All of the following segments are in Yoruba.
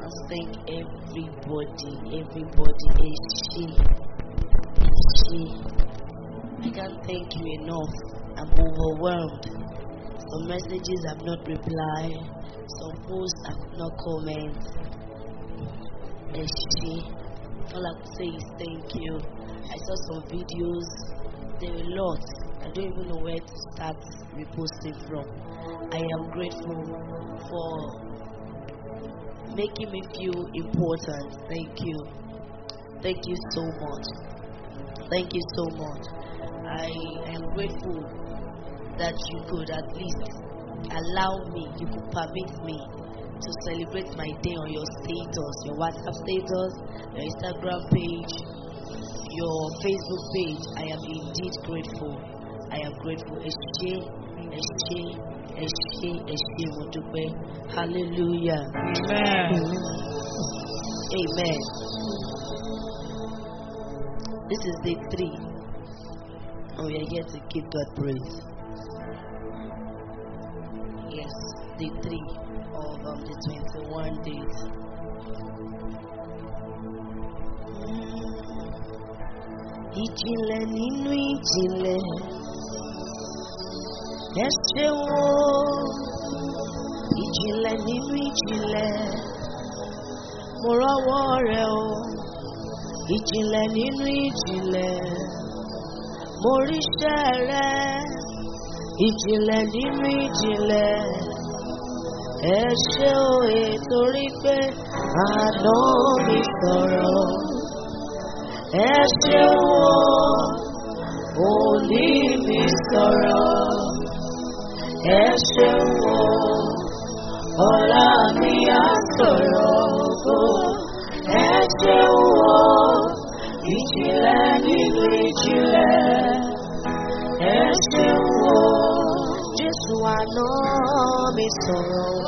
must thank everybody, everybody. Eshe, Eshe. I can't thank you enough. I'm overwhelmed. Some messages have not replied. Some posts have not comment. Eshe. All I can say is thank you. I saw some videos. There were lots. I don't even know where to start reposting from. I am grateful for making me feel important. Thank you. Thank you so much. Thank you so much. I am grateful that you could at least allow me, you could permit me to celebrate my day on your status, your WhatsApp status, your Instagram page, your Facebook page. I am indeed grateful. I am grateful. Eshe, Eshe, Eshe, Eshe, Modupe. Hallelujah. Amen. Amen. This is day three, and we are here to give God praise. Yes, day three of um, the 21 days. Ìjìnlẹ̀ nínú ìjìnlẹ̀ ẹ ṣeun o ìjìnlẹ̀ nínú ìjìnlẹ̀ mo rọ́wọ́ rẹ o ìjìnlẹ̀ nínú ìjìnlẹ̀ mo ríṣẹ́ rẹ ìjìnlẹ̀ nínú ìjìnlẹ̀ ẹ ṣé o ètorí pé àná mi sọ̀rọ̀ ẹ ṣé o òní mi sọ̀rọ̀ ẹ ṣé o ọ̀la mi á sọ̀rọ̀ ògo ẹ ṣé o ìjìnlẹ̀ nínú ìjìnlẹ̀ ẹ ṣé o Jésù àná mi sọ̀rọ̀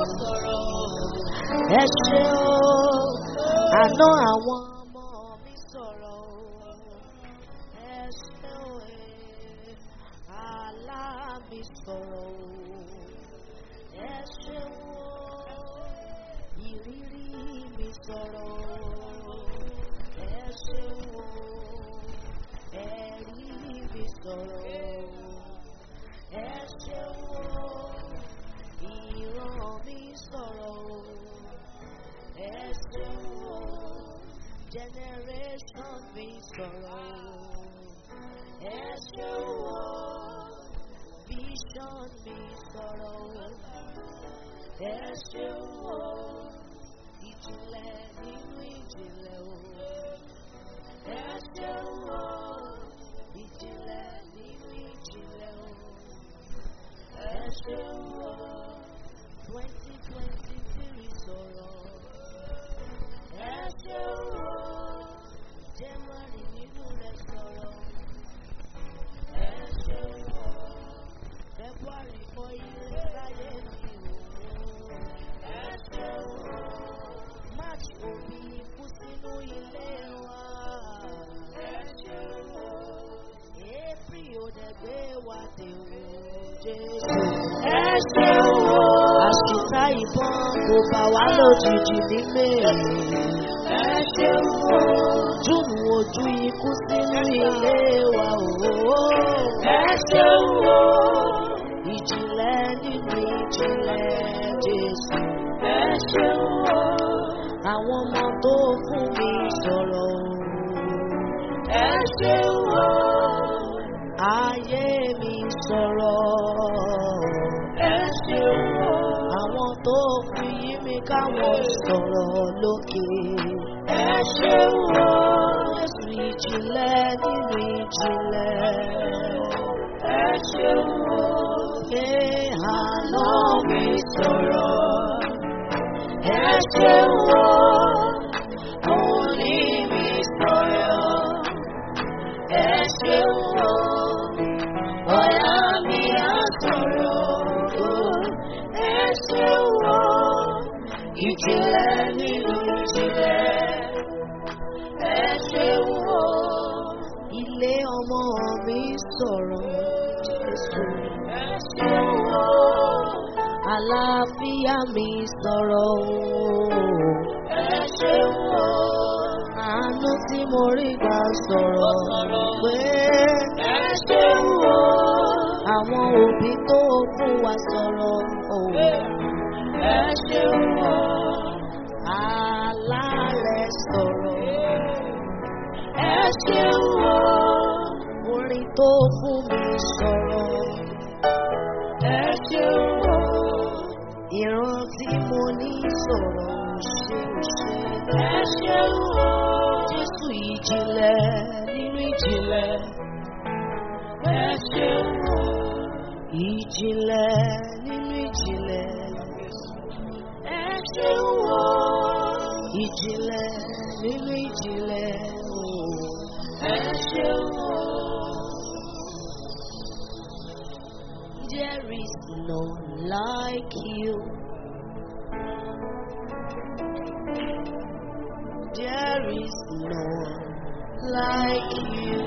ẹ ṣé o àná àwọn ọmọ mi sọ̀rọ̀ ẹ ṣé o àlá mi sọ̀rọ̀ ẹ ṣé o ìrírí mi sọ̀rọ̀ ẹ ṣé o ẹ̀rí mi sọ̀rọ̀ ẹ ṣé o ìran mi sọ̀rọ̀ ẹ ṣé o generation mi sọ̀rọ̀ ẹ ṣé o vision mi sọ̀rọ̀ ẹ ṣé o ìjìnlẹ̀ nínú ìjìnlẹ̀ o ẹ ṣé o ìjìnlẹ̀ nínú ìjìnlẹ̀ o ẹ ṣé o twenty twenty three sọ̀rọ̀ ẹ ṣé o January nínú rẹ̀ sọ̀rọ̀ ẹ ṣé o February kọ ilé sáyé mi o ẹ ṣé o March òbí kú sínú ilé wa ẹ ṣé o April ò dẹ̀ gbé wa dé o Jésù ẹ ṣé o àṣìká ìbọn kò bá wa lójijì ní mẹ́rin ẹ ṣé o Júùnù ojú ikú sínú ilé wa o ẹ ṣé o ìjìnlẹ̀ nínú ìjìnlẹ̀ Jésù ẹ ṣé o àwọn ọmọ tó fún mi sọ̀rọ̀ o ẹ ṣé o ayé mi sọ̀rọ̀ ẹ ṣé o àwọn tó fi yí mi káwọn sọ̀rọ̀ lókè ẹ ṣé o Jésù ìjìnlẹ̀ nínú ìjìnlẹ̀ ẹ ṣé o ṣé àná mi sọ̀rọ̀ ẹ ṣé o òní mi sọ̀rọ̀ ẹ ṣé o ọ̀la mi á sọ̀rọ̀ o ẹ ṣé o ìjìnlẹ̀ nínú ìjìnlẹ̀ ẹ ṣé o ilé ọmọ mi sọ̀rọ̀ Jésù ẹ ṣé o àlàáfíà mi sọ̀rọ̀ o ẹ orí gbà sọ̀rọ̀ pé ẹ ṣeun o. àwọn òbí tó fún wa sọ̀rọ̀ òwe. ẹ ṣeun o. Alálẹ̀ sọ̀rọ̀ ẹ ṣeun o. orin tó fún mi sọ̀rọ̀. ẹ ṣeun o. Ìran tí mo ní sọ̀rọ̀ ṣe ṣe. ẹ ṣeun o. Jésù ìjìnlẹ̀ nínú ìjìnlẹ̀. ẹ ṣeun o. Ìjìnlẹ̀ nínú ìjìnlẹ̀. ẹ ṣeun o. Ìjìnlẹ̀ nínú ìjìnlẹ̀. ooo. ẹ ṣeun o. There is none like you. There is none like you.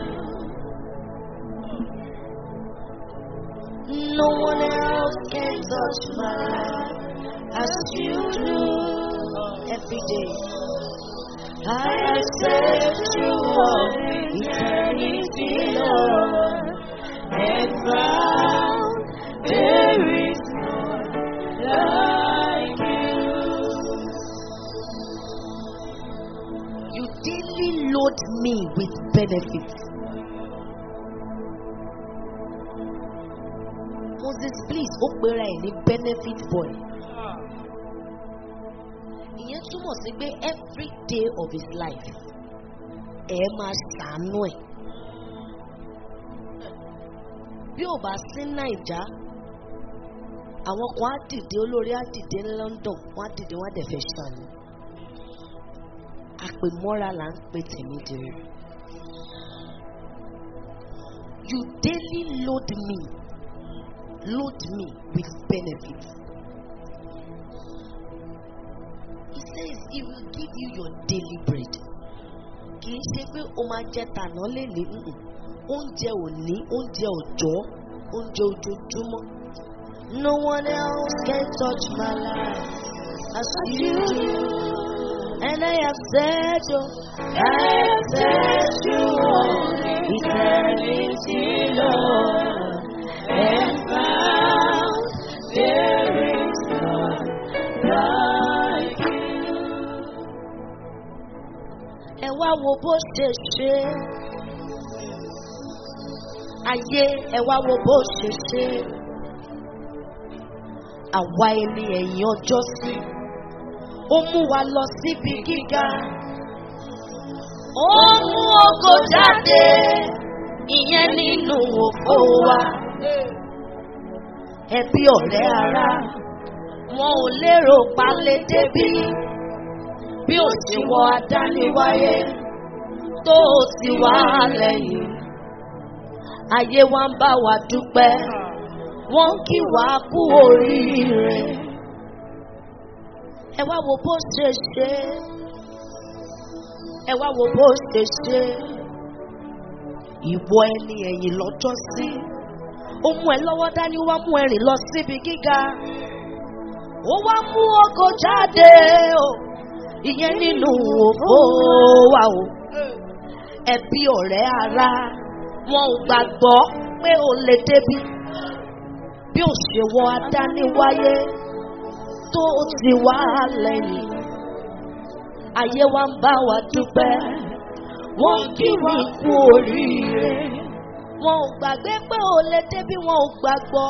No one else can touch my life as you do every day. I accept you on eternity, Lord, and found there is none like you. You daily load me with benefits. Moses, please, ó pera ẹ̀ ní benefit boy. Ìyẹn túmọ̀ sí pé every day of his life ẹ máa ṣàánú ẹ̀. Bí ò bá sí Nàìjá, àwọn kan á dìde olórí á dìde ní London, wọ́n á dìde wọ́n á dẹ̀ fẹ́ ṣàánú. Àpèmọ́ra là ń pè tèmi dèrè. You daily load me, load me with benefits. He says he will give you your daily bread. Kì í ṣe pé o máa jẹ tàná lélẹ̀ nùn. Oúnjẹ òní, oúnjẹ òjọ́, oúnjẹ ojoojúmọ́. No one else can touch my life as you do. And I have said, oh, I have said you on eternity, Lord, and found there is none like you. Ẹ wá wo bó ṣe ṣe. Ayé ẹ wá wo bó ṣe ṣe. Àwa ẹni ẹ̀yìn ọjọ́ sí ó mú wa lọ síbi gíga. Ó mú ògo jáde, ìyẹn nínú òfò wa. Ẹbí ọ̀rẹ́ ara, wọn ò lérò palẹ̀ débí. Bí ó ti wọ adániwáyé, tó o ti wá lẹ́yìn. Ayé wa ń bá wa dúpẹ́, wọ́n kí wa kú oríire ẹ wá wo bó ṣe ṣe ẹ wá wo bó ṣe ṣe ìwọ ẹni ẹ̀yìn lọ́jọ́ sí ó mú ẹ lọ́wọ́ dání ó wá mú ẹ rìn lọ síbi gíga ó wá mú ọkọ̀ jáde o ìyẹn nínú òfò wa o ẹbí ọ̀rẹ́ ara wọn ò gbàgbọ́ pé o lè débi bí ó ṣe wọ adániwáyé tó ti wá lẹ́yìn. Ayé wa ń bá wa dúpẹ́, wọ́n kí wọ́n kú oríire. Wọn ò gbàgbé pé ò lè débi wọn ò gbàgbọ́.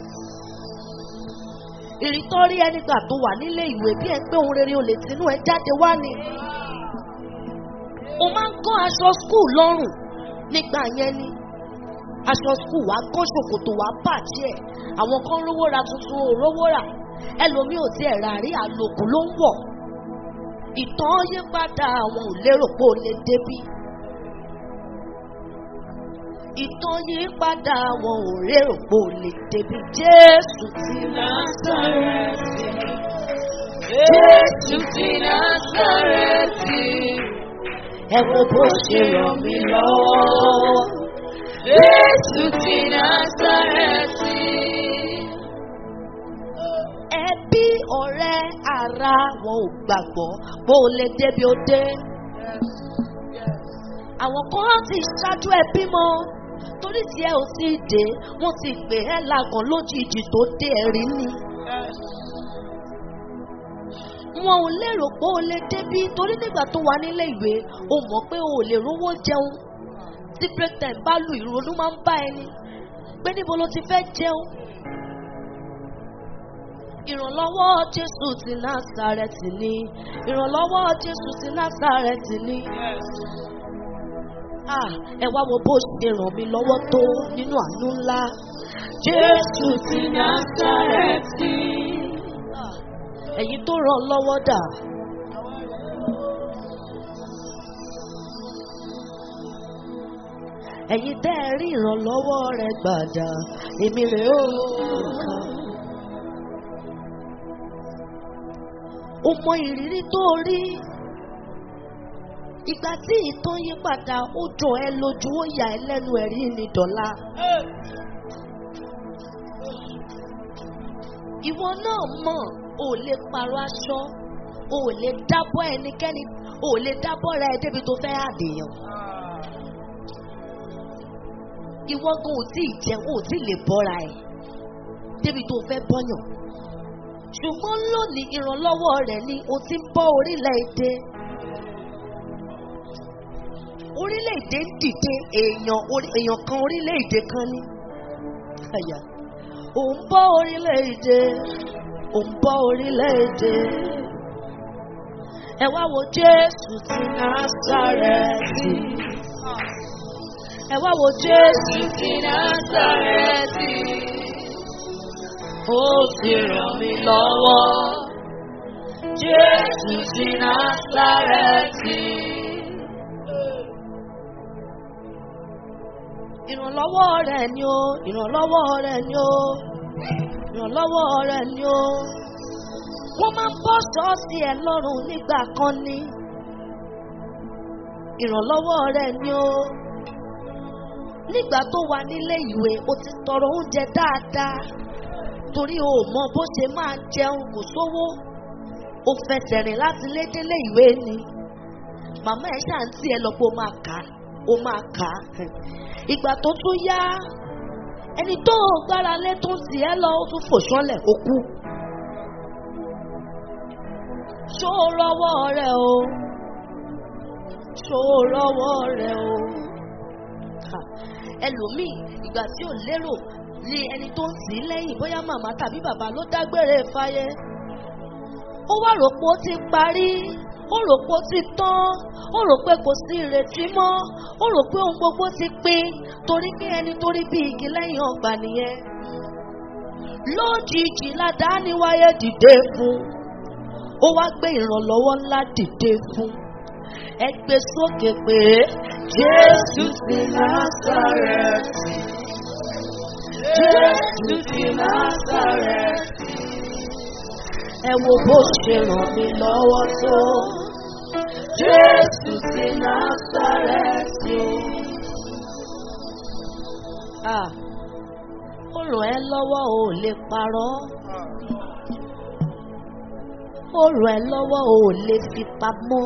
Ìrìtọ́rí ẹnìgbà tó wà nílé ìwé bí ẹ pé ohun rere ò lè tinú ẹ jáde wá ni. O máa ń kọ́ aṣọ skul lọ́rùn nígbà yẹn ni. Aṣọ skul wa kọ́ ṣòkòtò wa bàjẹ́. Àwọn kan rówó ra tuntun ò rówó rà ẹlòmíì ò tiẹ̀ rà rí àlòkù ló ń wọ̀ ìtàn yí padà àwọn ò lérò pé ó lè débí ìtàn yí padà àwọn ò lérò pé ó lè débí jésù ti Násárẹ́tì. Jésù ti Násárẹ́tì. ẹ wo bó ṣe ràn mí lọ́wọ́ Jésù ti Násárẹ́tì. ẹbí ọ̀rẹ́ ara wọn ò gbàgbọ́ pé ó lè débi ó dé àwọn kan á ti ṣáájú ẹ bímọ torí tí ẹ ò tí ì dé wọ́n ti pè ẹ́ lágàn lójijì tó dé ẹ̀rí ni. wọn ò lérò pé o lè débí torí nígbà tó wà nílé ìwé o mọ̀ pé o ò lè rówó jẹun tí break time bá lu ìrònú máa ń bá ẹni pé níbo ló ti fẹ́ jẹun. ìrànlọ́wọ́ jésù ti násàrẹ́tì ni ìrànlọ́wọ́ jésù ti násàrẹ́tì ni. Ah, ẹ wá wo bó ṣe ràn mí lọ́wọ́ tó nínú àánú ńlá. Jésù ti Násárẹ́tì. Ah, ẹ̀yin tó ràn lọ́wọ́ dà. ẹ̀yin tẹ́ ẹ rí ìrànlọ́wọ́ rẹ̀ gbàdà èmi rè ó nǹkan. o mọ ìrírí tó rí ìgbà tí ìtàn yí padà ó jọ ẹ lójú ó yà ẹ lẹ́nu ẹ̀rí ni dọ̀la. ìwọ náà mọ̀ o ò lè parọ́ aṣọ o ò lè dábọ́ ẹnikẹ́ni o ò lè dábọ́ ra ẹ débi tó fẹ́ àdèyàn. ìwọ gan ò tí ì jẹun ò tí ì lè bọ́ra ẹ̀ débi tó fẹ́ bọ́yàn. ṣùgbọ́n lónìí ìrànlọ́wọ́ rẹ̀ ni o ti ń bọ́ orílẹ̀-èdè. orílẹ̀-èdè ń dìde èèyàn orí- èèyàn kan orílẹ̀-èdè kan ní. Àyà. ò ń bọ́ orílẹ̀-èdè ò ń bọ́ orílẹ̀-èdè. ẹ wá wo Jésù ti Násárẹ́tì. ẹ wá wo Jésù Jésù ti Násárẹ́tì. ó ti ràn mí lọ́wọ́. Jésù ti Násárẹ́tì. ìrànlọ́wọ́ rẹ̀ ni ó ìrànlọ́wọ́ rẹ̀ ni ó ìrànlọ́wọ́ rẹ̀ ni ó. wọ́n máa ń bọ́ ṣọ́ọ̀ṣì ẹ̀ lọ́rùn nígbà kan ní. ìrànlọ́wọ́ rẹ̀ ni ó. nígbà tó wà nílé ìwé o ti tọrọ oúnjẹ dáadáa torí o ò mọ bó ṣe máa jẹun kò sówó o fẹsẹ̀ rìn láti lé délé ìwé ni màmá ẹ̀ ṣàǹtí ẹ lọ pé o máa kà á o máa kà á ìgbà tó tún yá ẹni tó o gbára lé tó ń tì ẹ́ lọ ó tún fò sọ́lẹ̀ ó kú. ṣó o rọwọ́ rẹ o ṣó o rọwọ́ rẹ o Ha, ẹlòmíì ìgbà tí ò lérò ní ẹni tó ń tì í lẹ́yìn bóyá màmá tàbí bàbá ló dágbére fáyé ó wá rò pé ó ti parí ó rò pé ó ti tán ó rò pé kò sí ìrètí mọ́ ó rò pé ohun gbogbo ti pín torí pé ẹni tó rí bí igi lẹ́yìn ọgbà nìyẹn lójijì ládàáni wáyé dìde fún ó wá gbé ìrànlọ́wọ́ ńlá dìde fún ẹ gbé sókè pé Jésù ti Násárẹ́tì Jésù ti Násárẹ́tì. ẹ wo bó ṣe ràn mí lọ́wọ́ tó Jésù ti Násárẹ́tì. Ah, ó ràn ẹ́ lọ́wọ́ ò lè parọ́ ó ràn ẹ́ lọ́wọ́ ò lè fi pamọ́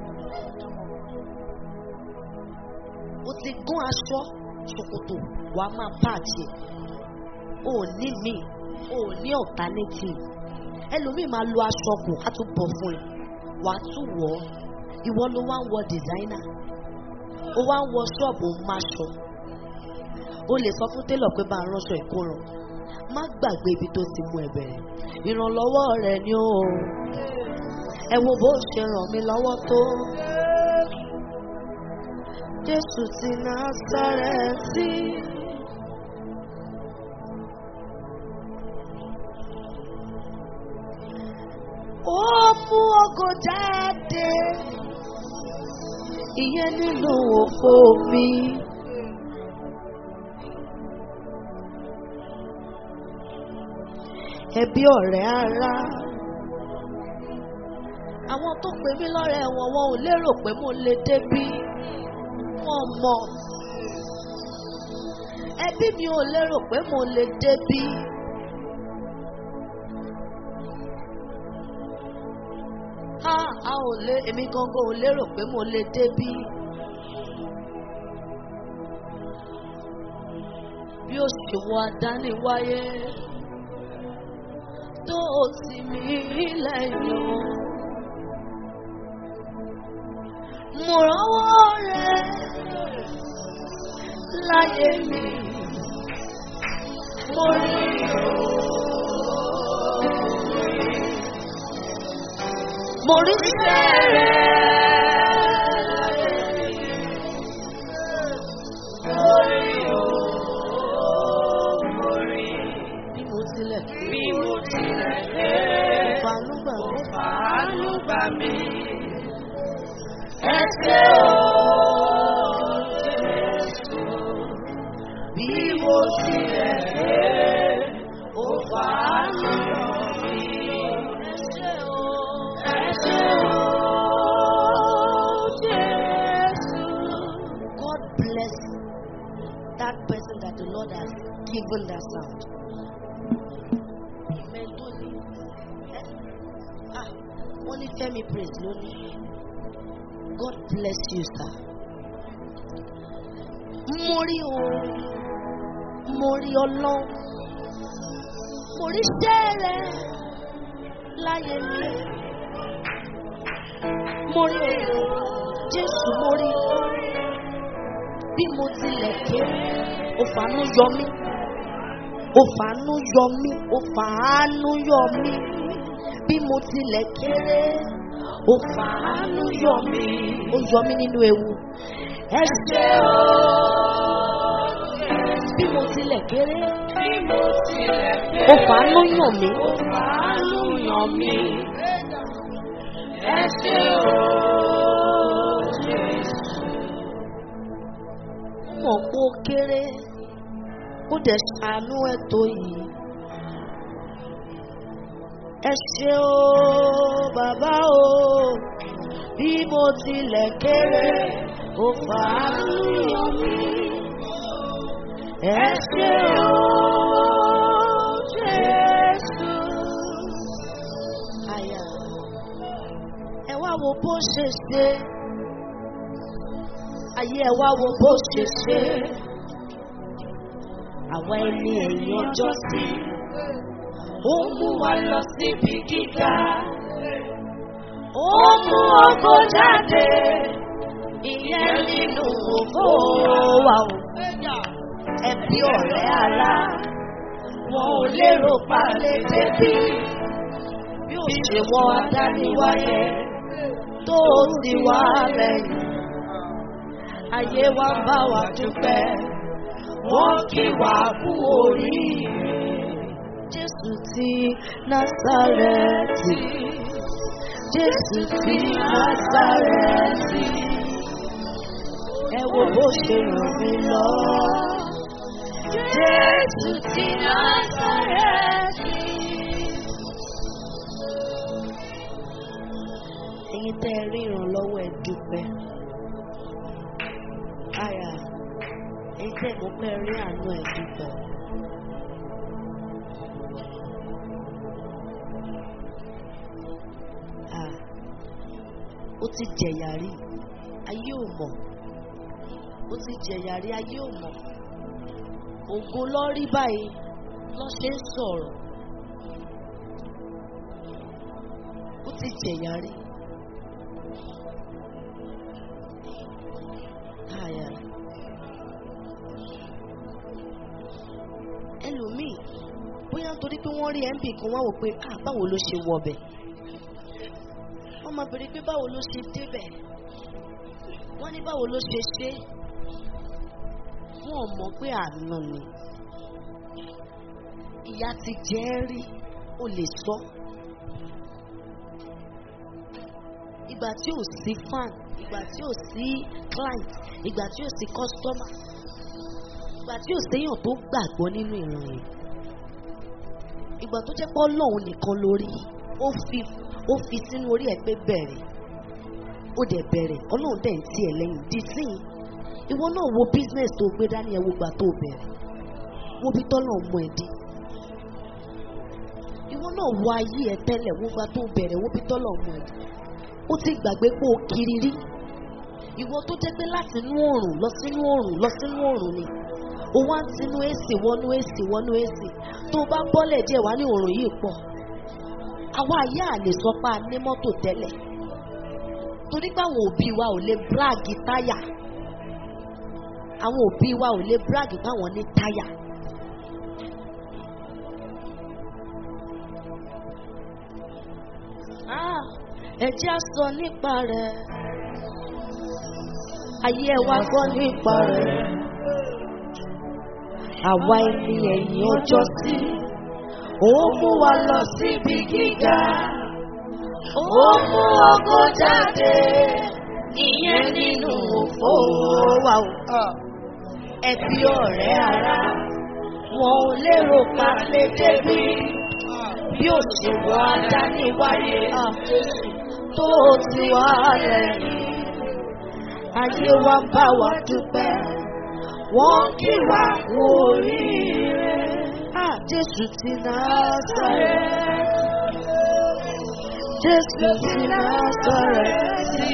ó ti gún aṣọ ṣòkòtò wàá máa pààtì ẹ̀ ó ní mi ó ní alternative ẹlòmíì máa lo aṣọ kù á tún bọ̀ fún ẹ wàá tún wọ̀ ọ́ ìwọ ló wá ń wọ designer ó wá ń wọ ṣọ́ọ̀bù máṣọ o lè sọ fún télọ̀ pé bá a ránṣọ ìkóràn má gbàgbé ibi tó ti mú ẹ bẹ̀rẹ̀ ìrànlọ́wọ́ rẹ ni ó ẹ wo bó ṣe ràn mí lọ́wọ́ tó Jésù ti Násárẹ́tì. ó mú ògo jáde ìyẹn nínú òfò mi. ẹbí ọ̀rẹ́ ara. Àwọn tó pè mí lọ́rẹ̀ wọn wọn ò lérò pé mo lè débí. Wọ́n mọ̀. Ẹbí mi ò lérò pé mo lè débí. A a ò lé èmi gangan ò lérò pé mo lè débí. ó ṣe wọ àdániwáyé tó o sì mí lẹ́yìn o. Mo rọ́wọ́ rẹ láyé mi. Mo rí o. Mo rí sẹ́rẹ̀. Mo rí o. Mo rí. Bí mo tilẹ̀ Bí mo tilẹ̀ dé, fanú gbà mí. àánú gbà mí. Ẹ ṣé o, Jésù. Bí mo tilẹ̀ dé, ó fàánú ràn mí. Ẹ ṣé o. Ẹ ṣé o, Jésù. God bless that person that the Lord has given that sound. Amen. Don't leave. Eh? Ah, only Femi praise lónìí. God bless you, sir. Mo rí o, mo rí ọlọ́run, mo rí sẹ́rẹ̀ láyé mi. Mo rí o, Jésù mo rí o bí mo tilẹ̀ kéré ó fàánú yọ mí ó fàánú yọ mí ó fàánú yọ mí bí mo tilẹ̀ kéré ó fàánú yọ mí ó yọ mí nínú ewu ẹ ṣé o bí mo tilẹ̀ kéré Bí mo tilẹ̀ dé, ó fàánú yàn mí ó fàánú yàn mí. Ẹ ṣé o, Jésù. mọ̀ pé ó kéré ó dẹ̀ ṣàánú ẹ̀ tó yìí. ẹ ṣé o bàbá o bí mo tilẹ̀ kéré ó fàánú yàn mí. ẹ ṣé o Jésù. Àyà ẹ wá wo bó ṣe ṣe ayé ẹ wá wo bó ṣe ṣe àwa ẹni ẹ̀yìn ọjọ́ sí Ó mú wa lọ síbi gíga. ó mú ògo jáde ìyẹn nínú ògo wa o ẹbí ọ̀rẹ́ ara wọn ò lérò palẹ̀ débi bí ó ṣe wọ adániwáyé tó sì wá lẹ́yìn ayé wa ń bá wa dúpẹ́ wọ́n kí wa kú oríire. Jésù ti Násárẹ́tì. Jésù ti Násárẹ́tì. Ẹ wo bó ṣe ràn mí lọ. Jésù ti Násárẹ́tì. Ẹyin tẹ́ ẹ rí ìrànlọ́wọ́ ẹ dúpẹ́. Àyà ẹyin tẹ́ ẹ mọ̀ pé ẹ rí àánú ẹ dúpẹ́. Ah, ó ti jẹ̀yà rí ayé ò mọ̀ ó ti jẹ̀yà rí ayé ò mọ̀ ògo lọ rí báyìí lọ ṣe ń sọ̀rọ̀ ó ti jẹ̀yà rí. Àyà. ẹlòmíì bóyá nítorí pé wọ́n rí mp kan wá wò pé ah báwo ló ṣe wọbẹ̀ wọ́n máa bèrè pé báwo ló ṣe débẹ̀ wọ́n ní báwo ló ṣe ṣe wọ́n mọ̀ pé àánú ni ìyá ti jẹ́ ẹ́ rí o lè sọ ìgbà tí ò sí fan ìgbà tí ò sí client ìgbà tí ò sí customer ìgbà tí ò séèyàn tó gbàgbọ́ nínú ìran yẹn ìgbà tó jẹ́ pé ọlọ́run nìkan lórí ó fi ó fi sínú orí ẹ̀ pé bẹ̀rẹ̀ ó dẹ̀ bẹ̀rẹ̀ ọlọ́run dẹ̀ ń tì ẹ̀ lẹ́yìn di sí i ìwọ náà wo business tó gbé dání ẹ̀ wo gbà tó bẹ̀rẹ̀ wo bí tọ́lọ̀ mọ ẹ̀ dé ìwọ náà wo ayé ẹ̀ tẹ́lẹ̀ wo gbà tó bẹ̀rẹ̀ wo bí tọ́lọ̀ mọ ẹ̀ dé ó ti gbàgbé pé o kiri rí ìwọ tó jẹ́ pé láti inú oòrùn lọ sínú oòrùn lọ sínú oòrùn ni ó wá ń tinú èsì wọnú èsì wọnú èsì tó bá bọ́lẹ̀ díẹ̀ wá ní òòrùn yìí pọ̀ àwa àyà lè sọ pé a ní mọ́tò tẹ́lẹ̀ torí pé àwọn òbí wa ò lè bíráàgì táyà àwọn òbí wa ò lè bíráàgì báwọn ní táyà. Ah, ẹ jẹ́ á sọ nípa rẹ̀ ayé ẹ wá gbọ́ nípa rẹ̀ àwa ẹni ẹ̀yìn ọjọ́ sí ó mú wa lọ síbi gíga ó mú ọkọ jáde ìyẹn nínú òfò wa o ẹbí ọ̀rẹ́ ara wọn ò lérò pa lè débi bí ó ṣe wọ adániwáyé tó ti wá lẹ́yìn ayé wa ń bá wa dúpẹ́ wọ́n kí wa kú oríire. Ah, Jésù ti Násárẹ́tì. Jésù ti Násárẹ́tì.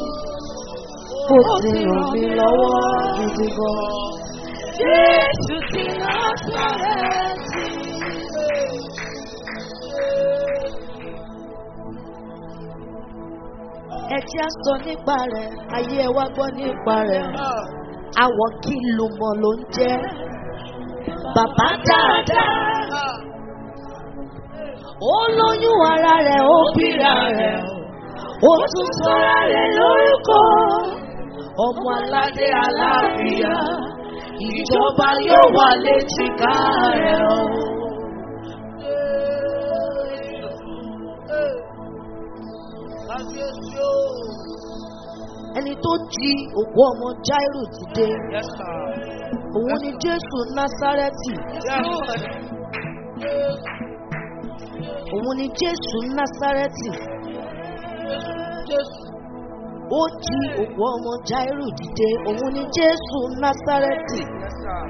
Ó ti ràn mí lọ́wọ́ gidi gan. Jésù ti Násárẹ́tì. Ẹ jẹ́ á sọ nípa rẹ̀, ayé ẹ wá gbọ́ nípa rẹ̀. Àwọn kí lu mọ̀ ló ń jẹ́. Bàbá dáadáa. Ó lóyún ara rẹ̀, ó bíra rẹ̀. Ó tún sọ́ra rẹ̀ lórúkọ. Ọmọ aládé aláàbíyá. Ìjọba yóò wà léjìká rẹ̀ o. Ẹni tó jí òkú ọmọ Jáírù dìde. Yes, sir. Òun ni Jésù Násárẹ́tì. Yes, Lord. Òun ni Jésù Násárẹ́tì. Ó jí òkú ọmọ Jáírù dìde. Òun ni Jésù Násárẹ́tì. Yes, sir.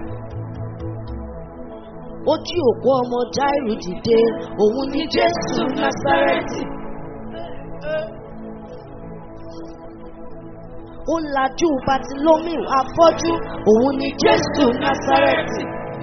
Ó jí òkú ọmọ Jáírù dìde. Òun ni Jésù Násárẹ́tì. Ó lajú Batilómìù afọ́jú. Òun ni Jésù Násárẹ́tì.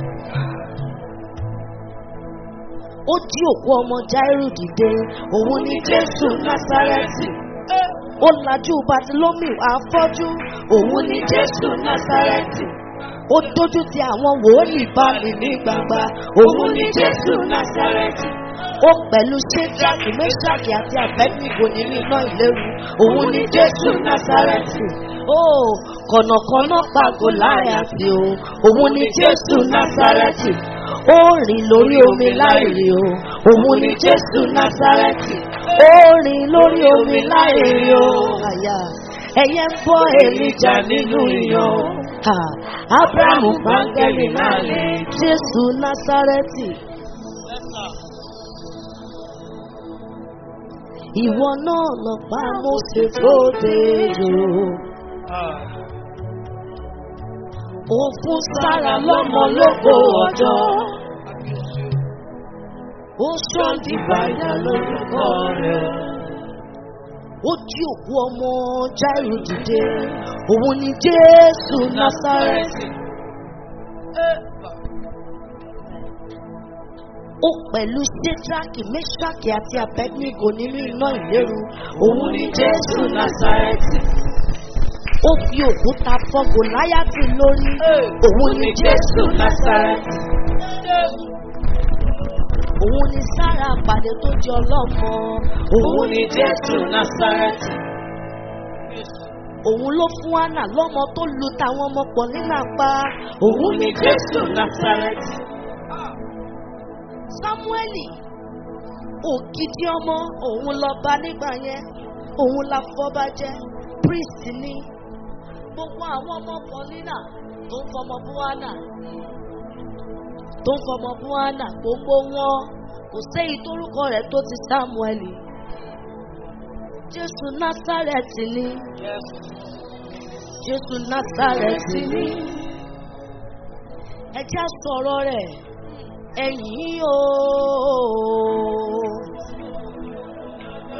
Ó jí òkú ọmọ Jáírù dìde. Òun ni Jésù Násárẹ́tì. Ó lajú Batilómìù afọ́jú. Òun ni Jésù Násárẹ́tì. Ó dójú ti àwọn wòlíì báàlì ní gbangba. Òun ni Jésù Násárẹ́tì. Ó pẹ̀lú Ṣéjáàkì, Méṣáàkì àti Àbẹ́nìgò nínú iná ìléru. Òun ni Jésù Násárẹ́tì. Ó kọ̀nàkọ́nà pa Gòláyàtì o. Òun ni Jésù Násárẹ́tì. Ó rìn lórí omi láìrí o. Òun ni Jésù Násárẹ́tì. Ó rìn lórí omi láìrí o. Àyà ẹyẹ ń bọ́ èlìjà nínú iyọ̀. Ha, Ábúráhámù Bángẹ́lì náà lè Jésù Násárẹ́tì. Ìwọ náà lọ pa Mósè tó dèrò. Ah. Ó fún Sára lọ́mọ lógo ọjọ́. Ó ṣọ́ dìbàyà lórúkọ rẹ̀. Ó jí òkú ọmọ Jáírù dìde. Òun ni Jésù Násárẹ́tì. Ó pẹ̀lú Ṣéjáàkì, Méṣáàkì àti Àbẹ́dínígò nínú iná ìléru. Òun ni Jésù Násárẹ́tì. Ó fi òkúta fọ́ Gòláyátì lórí. Òun ni Jésù Násárẹ́tì. Òun ni Sára àpàdé tó jẹ ọlọ́mọ. Òun ni Jésù Násárẹ́tì. Òun ló fún Anna lọ́mọ tó lu tàwọn ọmọ pọ̀ nínú apá. Òun ni Jésù Násárẹ́tì. Sámúẹ́lì ògidì ọmọ òun lọ bá nígbà yẹn òun la fọba jẹ priest ni gbogbo àwọn ọmọ pọlínà tó ń fọmọ buhana tó ń fọmọ buhana gbogbo wọn kò séyìí tórúkọ rẹ̀ tó ti Sámúẹ́lì Jésù Násárẹ́tì ni Yes. Jésù Násárẹ́tì ni ẹ jẹ́ á sọ̀rọ̀ rẹ̀ ẹ̀yìn o.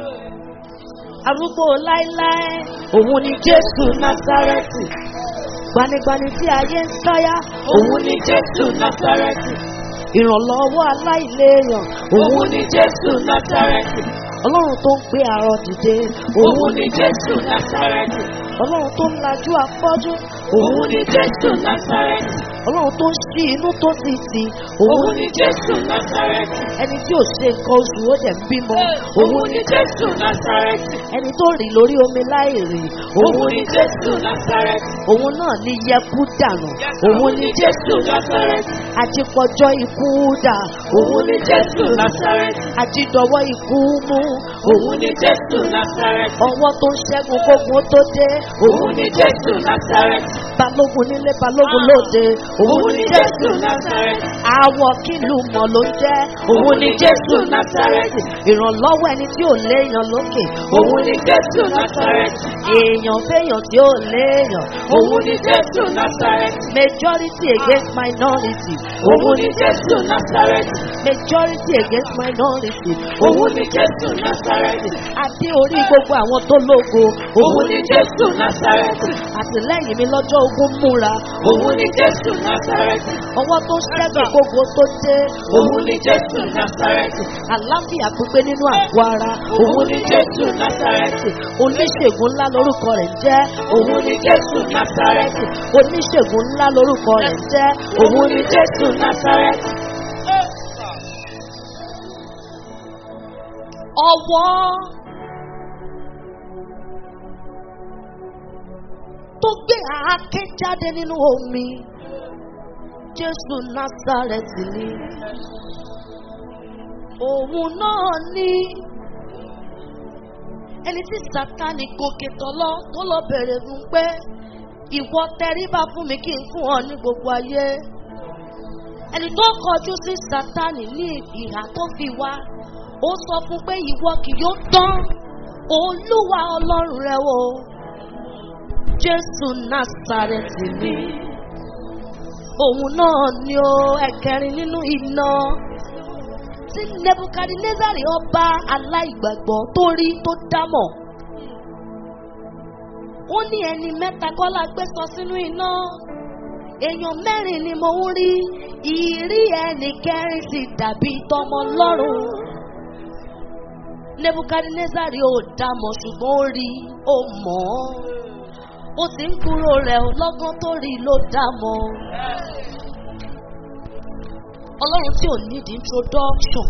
Arúgbó láíláí, òun ni Jésù Násárẹ́tì. gbanigbani tí ayé ń sáyà Òun ni Jésù Násárẹ́tì. ìrànlọ́wọ́ aláìléèyàn Òun ni Jésù Násárẹ́tì. ọlọ́run tó ń gbé àrọ dìde Òun ni Jésù Násárẹ́tì. ọlọ́run tó ń lajú afọ́jú Òun ni Jésù Násárẹ́tì. ọlọ́run tó ń ṣí inú tó ti tì Òun ni Jésù Násárẹ́tì. ẹni tí ò ṣe nǹkan oṣù ó dẹ̀ ń bímọ Òun ni Jésù Násárẹ́tì. ẹni tó rìn lórí omi láì rìn Òun ni Jésù Násárẹ́tì. òun náà ní yẹkú dànù Òun ni Jésù Násárẹ́tì. àtikọjọ́ ikú dà Òun ni Jésù Násárẹ́tì. àtidọ̀wọ́ ikú mú Òun ni Jésù Násárẹ́tì. ọwọ́ tó ń ṣẹ́gun gbogbo tó dé Òun ni Jésù Násárẹ́tì. balógun nílé balógun lóde Òun ni Jésù Násárẹ́tì. àwọ̀ kìlú mọ̀ ló ń jẹ́ Òun ni Jésù Násárẹ́tì. ìrànlọ́wọ́ ẹni tí ò léèyàn lókè Òun ni Jésù Násárẹ́tì. èèyàn fẹ́yàn tí ò léèyàn Òun ni Jésù Násárẹ́tì. majority against minority Òun ni Jésù Násárẹ́tì. majority against minority Òun ni Jésù Násárẹ́tì. adé orí gbogbo àwọn tó lógo Òun ni Jésù Násárẹ́tì. àtìlẹ́yìn mi lọ́jọ́ ogun múra Òun ni Jésù Násárẹ́tì. ọwọ́ tó ṣẹ́gun gbogbo tó dé Òun ni Jésù Násárẹ́tì. àláfíà pípé nínú àgọ́ ara Òun ni Jésù Násárẹ́tì. oníṣègùn ńlá lórúkọ rẹ̀ ń jẹ́ Òun ni Jésù Násárẹ́tì. oníṣègùn ńlá lórúkọ rẹ̀ ń jẹ́ Òun ni Jésù Násárẹ́tì. ọwọ́ tó gbé àáké jáde nínú omi jésù násàrẹ́tì ni òun náà ní ẹni tí sátani gòkè tọ́lọ́ tó lọ bẹ̀rẹ̀ fún pé ìwọ tẹríba fún mi kí n fún ọ ní gbogbo ayé ẹni tó kọjú sí sátani ní ìhà tó fi wá ó sọ fún pé ìwọ kì yóò tán olúwa ọlọ́run rẹ o jésù násàrẹ́tì ni òun náà ni ó ẹ̀kẹrin nínú iná tí nebukadnezari ọba aláìgbàgbọ́ tó rí tó dámọ̀ ó ní ẹni mẹ́ta kọ́lá gbé sọ sínú iná èèyàn mẹ́rin ni mo ń rí ìrí ẹnì kẹrin sì dàbí tọmọ lọ́rùn nebukadnezari ò dámọ̀ ṣùgbọ́n ó rí ó mọ̀ ọ́ ó sì ń kúrò rẹ̀ lọ́gán tó rí ló dámọ̀ ọlọ́run tí ò need introduction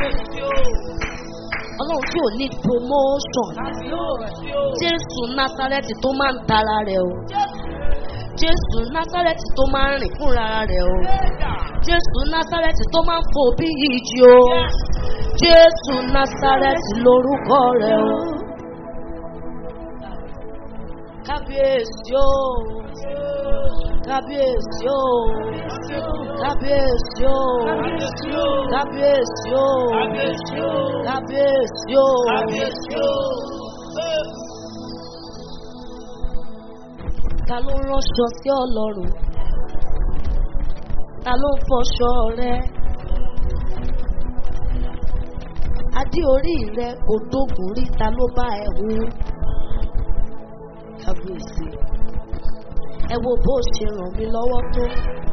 ọlọ́run tí ò need promotion jésù násárẹ́tì tó máa ń tara rẹ̀ o jésù násárẹ́tì tó máa ń rìn fúnra rẹ̀ o jésù násárẹ́tì tó máa ń fò bí ìjì o jésù násárẹ́tì lórúkọ rẹ̀ o kábíyèsí o kábíyèsí o kábíyèsí o kábíyèsí o kábíyèsí o ta ló ránṣọ sí ọlọ́run ta ló ń fọṣọ rẹ adé orí rẹ kò dógùn rí ta ló bá ẹ hu kábíyèsí ẹ wo bó ṣe ràn mí lọ́wọ́ tó.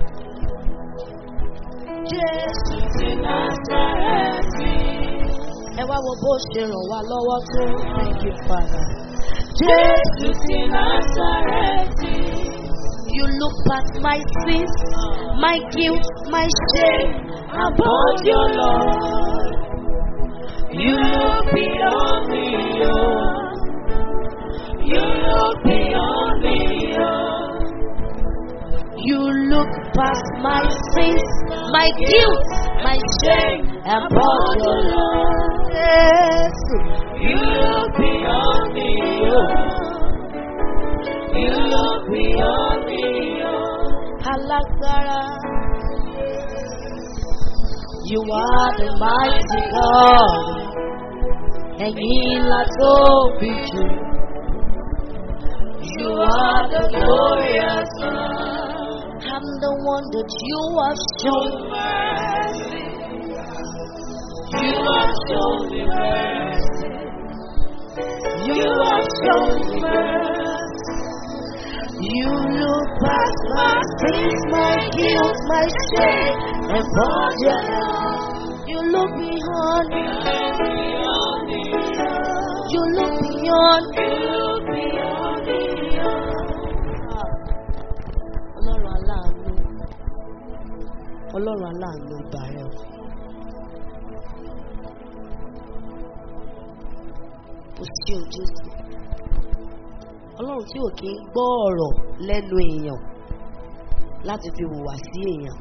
Jésù ti Násárẹ́tì. ẹ wá wo bó ṣe ràn wá lọ́wọ́ tó. Thank you, Father. Jésù ti Násárẹ́tì. You look past my sins, my guilt, my shame. Above your Lord. You look beyond me, oh. You look beyond me, oh. You look past my sins, my guilt, my shame, and brought your love. Yes. You look beyond me, oh. You look beyond me, oh. Alágbára. You are the mighty God. Ẹ̀yin la tóbi jù. You are the glorious one. I'm the one that you have shown. mercy. You have shown me mercy. You have shown me mercy. You look past my sins, my guilt, my shame, and brought your love. You look beyond. You look beyond. Ọlọ́run aláàánú. Ọlọ́run aláàánú ìgbà rẹ̀ o. Kò sí o Jésù. Ọlọ́run tí ò kí ń gbọ́ ọ̀rọ̀ lẹ́nu èèyàn láti fi hùwà sí èèyàn.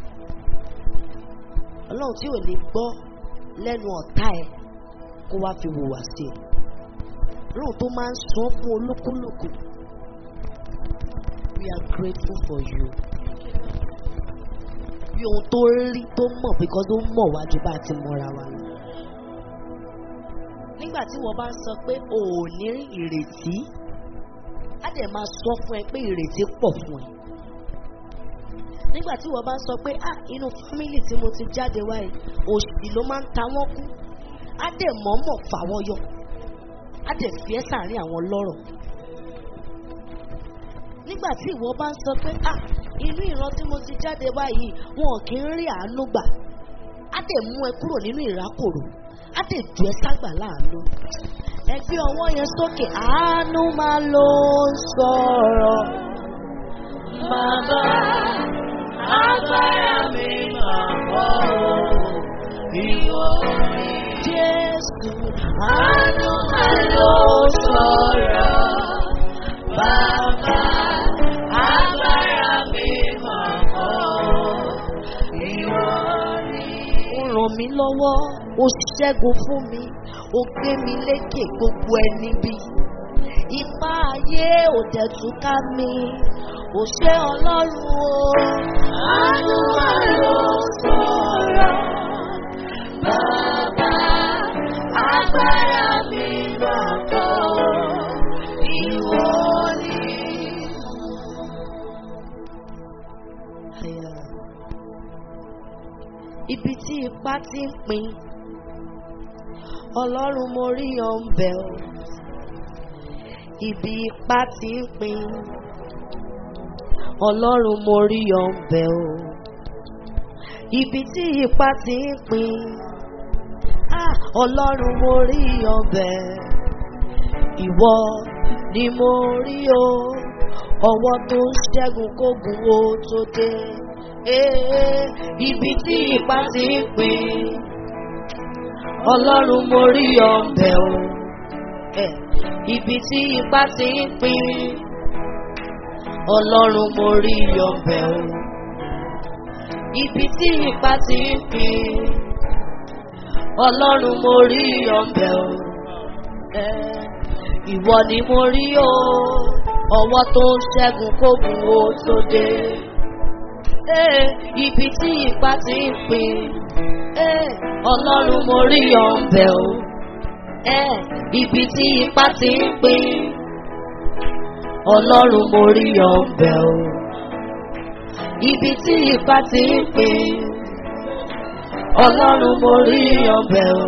Ọlọ́run tí ò ní gbọ́ lẹ́nu ọ̀tá ẹ̀ kó wá fi hùwà sí ẹ̀. Ọlọ́run tó máa ń sọ fún olúkúlùkù. We are grateful for you. Bí ohun tó rí tó mọ̀ because ó mọ̀ wájú bá a ti mọ̀ra wa lọ. Nígbà tí wọ́n bá ń sọ pé o ò ní ìrètí, á dẹ̀ máa sọ fún ẹ pé ìrètí pọ̀ fún ẹ. Nígbà tí wọ́n bá ń sọ pé ah inú fámìlì tí mo ti jáde wáyé òṣì ló máa ń ta wọ́n kú, á dẹ̀ mọ̀ọ́mọ̀ fà wọ́n yọ, á dẹ̀ fi ẹ́ sàárín àwọn lọ́rọ̀ nígbà tí ìwọ bá ń sọ pé ah inú ìran tí mo ti jáde báyìí wọn kì í rí àánú gbà á dẹ̀ mú ẹ kúrò nínú ìrákòrò á dẹ̀ jù ẹ ságbà láàánú ẹ gbé ọwọ́ yẹn sókè àánú máa ló ń sọ̀rọ̀ Bàbá, agbára mi máa bọ̀ ọ́. Ìwọ ni Jésù àánú máa ló sọ̀rọ̀. Bàbá, agbára mi máa bọ̀ ọ́. Ìwọ ni ó ràn mí lọ́wọ́ ó ṣẹ́gun fún mi ó gbé mi lékè gbogbo ẹni bí ipá ayé ò dẹ̀ tún ká mi ò ṣe ọlọ́run o. àánú máa ló sọ̀rọ̀. Bàbá, agbára mi máa bọ̀ ọ́. Ìwọ ni. Àyà. Ibi tí ipá ti ń pin, Ọlọ́run mo rí ọ̀nbẹ o. Ibi ipá ti ń pin, Ọlọ́run mo rí ọ̀nbẹ o. Ibi tí ipá ti ń pin, ah, Ọlọ́run mo rí ọ̀nbẹ. Ìwọ ni mo rí o, ọwọ́ tó ń ṣẹ́gun kógun ó tó dé. Ee, ibi tí ipá ti ń pin, Ọlọ́run mo rí ọ̀bẹ o. Eh, Ibi tí ipá ti ń pin, Ọlọ́run mo rí ọ̀bẹ o. Ibi tí ipá ti ń pin, Ọlọ́run mo rí ọ̀bẹ o. Eh, Ìwọ ni mo rí o, ọwọ́ tó ń ṣẹ́gun kógun ó tó dé. Eh, Ibi tí ipá ti ń pin, eh, Ọlọ́run mo rí ọ̀bẹ o. Eh, Ibi tí ipá ti ń pin, Ọlọ́run mo rí ọ̀bẹ o. Ibi tí ipá ti ń pin, Ọlọ́run mo rí ọ̀bẹ o.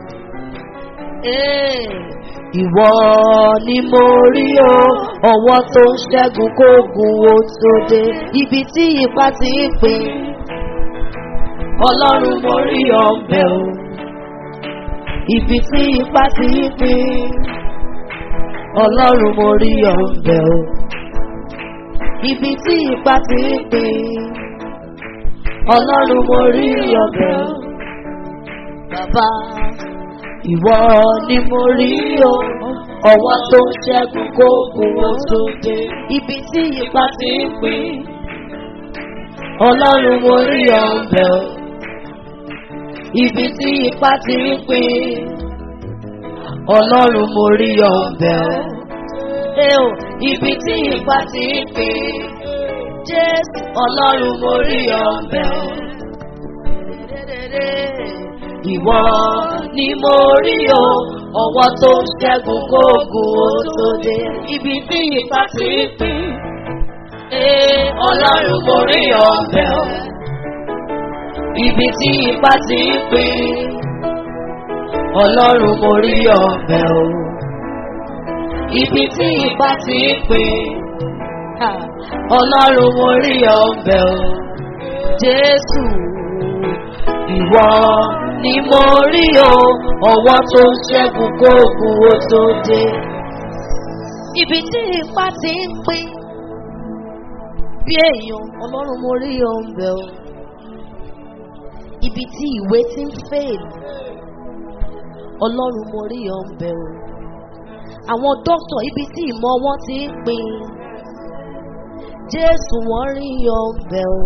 Eh, Ìwọ ni mo rí o, ọwọ́ tó ń ṣẹ́gun kógun ó tó dé. Ibi tí ipá ti ń pin, Ọlọ́run mo rí ọ̀bẹ o. Ibi tí ipá ti ń pin, Ọlọ́run mo rí ọ̀bẹ o. Ibi tí ipá ti ń pin, Ọlọ́run mo rí ọ̀bẹ o. Bàbá ìwọ ni mo rí o ọwọ́ tó ń ṣẹ́gun kóògùn ó tó dé ibi tí ipa ti ń pín ọlọ́run mo rí ọ̀bẹ o ibi tí ipa ti ń pín ọlọ́run mo rí ọ̀bẹ o ẹ o ibi tí ipa ti ń pín jésù ọlọ́run mo rí ọ̀bẹ o ìwọ ni mo rí o ọwọ́ tó ń ṣẹ́gun kóògùn ó tó dé ibi tí ipa ti ń pín ee ọlọ́run mo rí ọ̀bẹ o ibi tí ipa ti ń pín ọlọ́run mo rí ọ̀bẹ o ibi tí ipa ti ń pín ọlọ́run mo rí ọbẹ̀ o jésù ìwọ ni mo rí o ọwọ́ tó ń ṣẹ́gun kóògùn ó tó dé. ibi tí ipa ti ń pín bí èèyàn ọlọ́run mo rí ọbẹ̀ o ibi tí ìwé ti ń fèèlì ọlọ́run mo rí ọbẹ̀ o àwọn dókítà ibi tí ìmọ̀ wọn ti ń pín jésù wọ́n rí ọbẹ̀ o.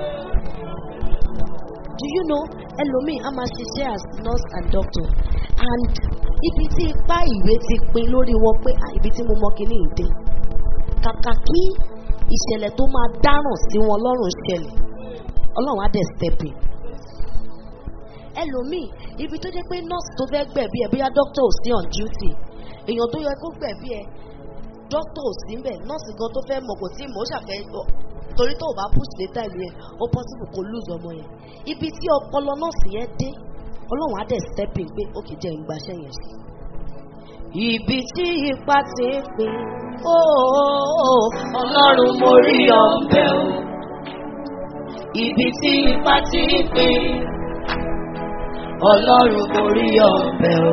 do you know ẹlòmíì a máa ṣiṣẹ́ as nurse and doctor and ibi tí ipá ìwé ti pín lórí wọn pé "Ah, ibi tí mo mọ kíní ìdè kàkà kí ìṣẹ̀lẹ̀ tó máa dáràn sí wọn lọ́rùn ṣẹlẹ̀ ọlọ́run á dẹ̀ step in ẹlòmíì ibi tó jẹ́ pé nurse tó fẹ́ gbẹ̀bí ẹ̀ bóyá doctor ò sí on duty èèyàn tó yẹ kó gbẹ̀bí ẹ̀ doctor ò sí mbẹ̀ nurse gan tó fẹ́ mọ̀ kò tí mọ̀ ó ṣàfẹ́ ọ- torí tó o bá push data ìlú yẹn ó possible kó lose ọmọ yẹn ibi tí ọpọlọ nurse yẹn dé ọlọ́run á dẹ̀ step in pé ó kì í jẹ́ ìgbàṣẹ́ yẹn sí. ibi tí ipa ti ń pín óò ọlọ́run mo rí ọ̀bẹ o ibi tí ipa ti ń pín ọlọ́run mo rí ọ̀bẹ o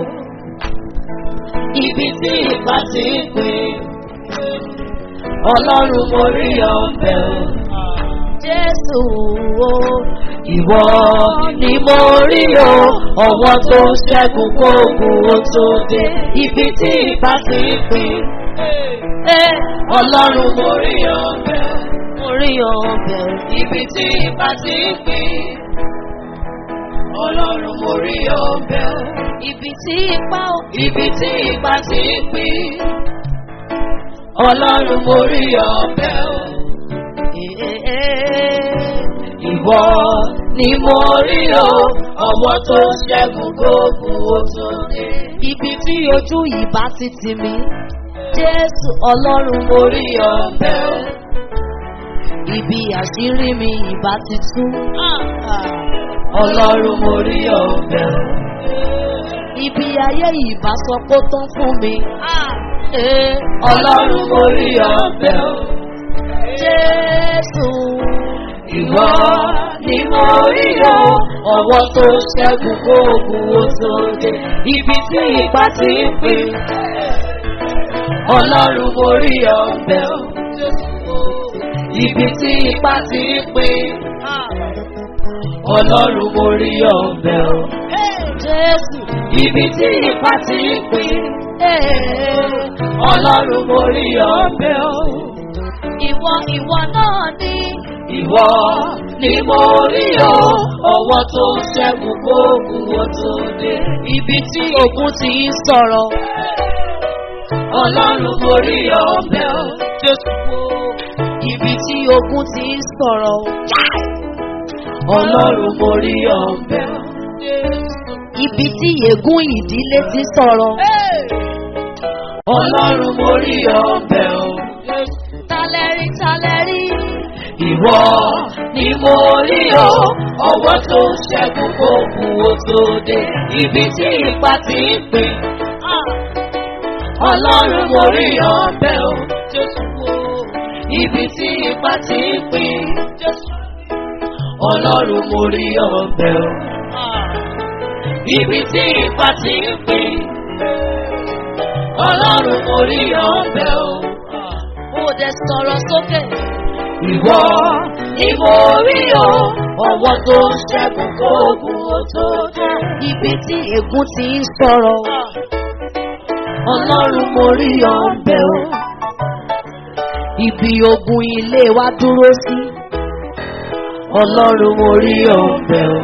ibi tí ipa ti ń pín ọlọ́run mo rí ọ̀bẹ o. Jésù o, ìwọ ni mo rí o, ọwọ́ tó ń ṣẹ́gun kóògùn ó tó dé, ibi tí ipa ti ń pín. Ẹ ọlọ́run mo rí ọ̀bẹ o, mo rí ọ̀bẹ o, ibi tí ipa ti ń pín. Ọlọ́run mo rí ọ̀bẹ o, ibi tí ipa o, ibi tí ipa ti ń pín. Ọlọ́run mo rí ọ̀bẹ o. Ìwọ ni mo rí o, ọwọ́ tó ṣẹ́gun gbogbo ó tó dé. Ibi tí ojú ìbá ti tì mí, Jésù Ọlọ́run mo rí ọ̀bẹ o. Ibi àṣírí mi ìbá ti tú. Ọlọ́run mo rí ọ̀bẹ o. Ibi ayé ìbá sọ pé ó tán fún mi. Eh, Ọlọ́run mo rí ọ̀bẹ o. Jésù. Ìwọ ni mo rí o, ọwọ́ tó ṣẹ́gun kóògùn ó tó dé. Ibi tí ipa ti ń pín. Ọlọ́run mo rí ọ̀bẹ o. Ibi tí ipa ti ń pín. Ọlọ́run mo rí ọ̀bẹ o. Jésù. Ibi tí ipa ti ń pín. Ọlọ́run mo rí ọ̀bẹ o. Ìwọ ìwọ náà ni. Ìwọ ni mo rí o, ọwọ́ tó ń ṣẹ́gun gbóògùn ó tó dé. Ibi tí ogun ti ń sọ̀rọ̀. Ọlọ́run mo rí ọ̀bẹ o. Jésù wo. Ibi tí ogun ti ń sọ̀rọ̀. Ọlọ́run mo rí ọ̀bẹ o. Ibi tí ègún ìdílé ti sọ̀rọ̀. Ọlọ́run mo rí ọ̀bẹ o. Talẹ́rí talẹ́rí. Ìwọ ni mo rí o, ọwọ́ tó ń ṣẹ́gun gbogbo ó tó dé. Ibi tí ipa ti ń pín. Ọlọ́run mo rí ọ̀bẹ o. Jésù wo. Ibi tí ipa ti ń pín. Jésù. Ọlọ́run mo rí ọ̀bẹ o. Ibi tí ipa ti ń pín. Ọlọ́run mo rí ọ̀bẹ o. Ó dẹ̀ sọ̀rọ̀ sókè. Ìwọ ni mo rí o, ọwọ́ tó ń ṣẹ́gun kóògùn ó tó dé. Ibi tí ègún ti ń sọ̀rọ̀. Ọlọ́run mo rí ọ̀bẹ o. Ibi ogun ilé wa dúró sí. Ọlọ́run mo rí ọ̀bẹ o.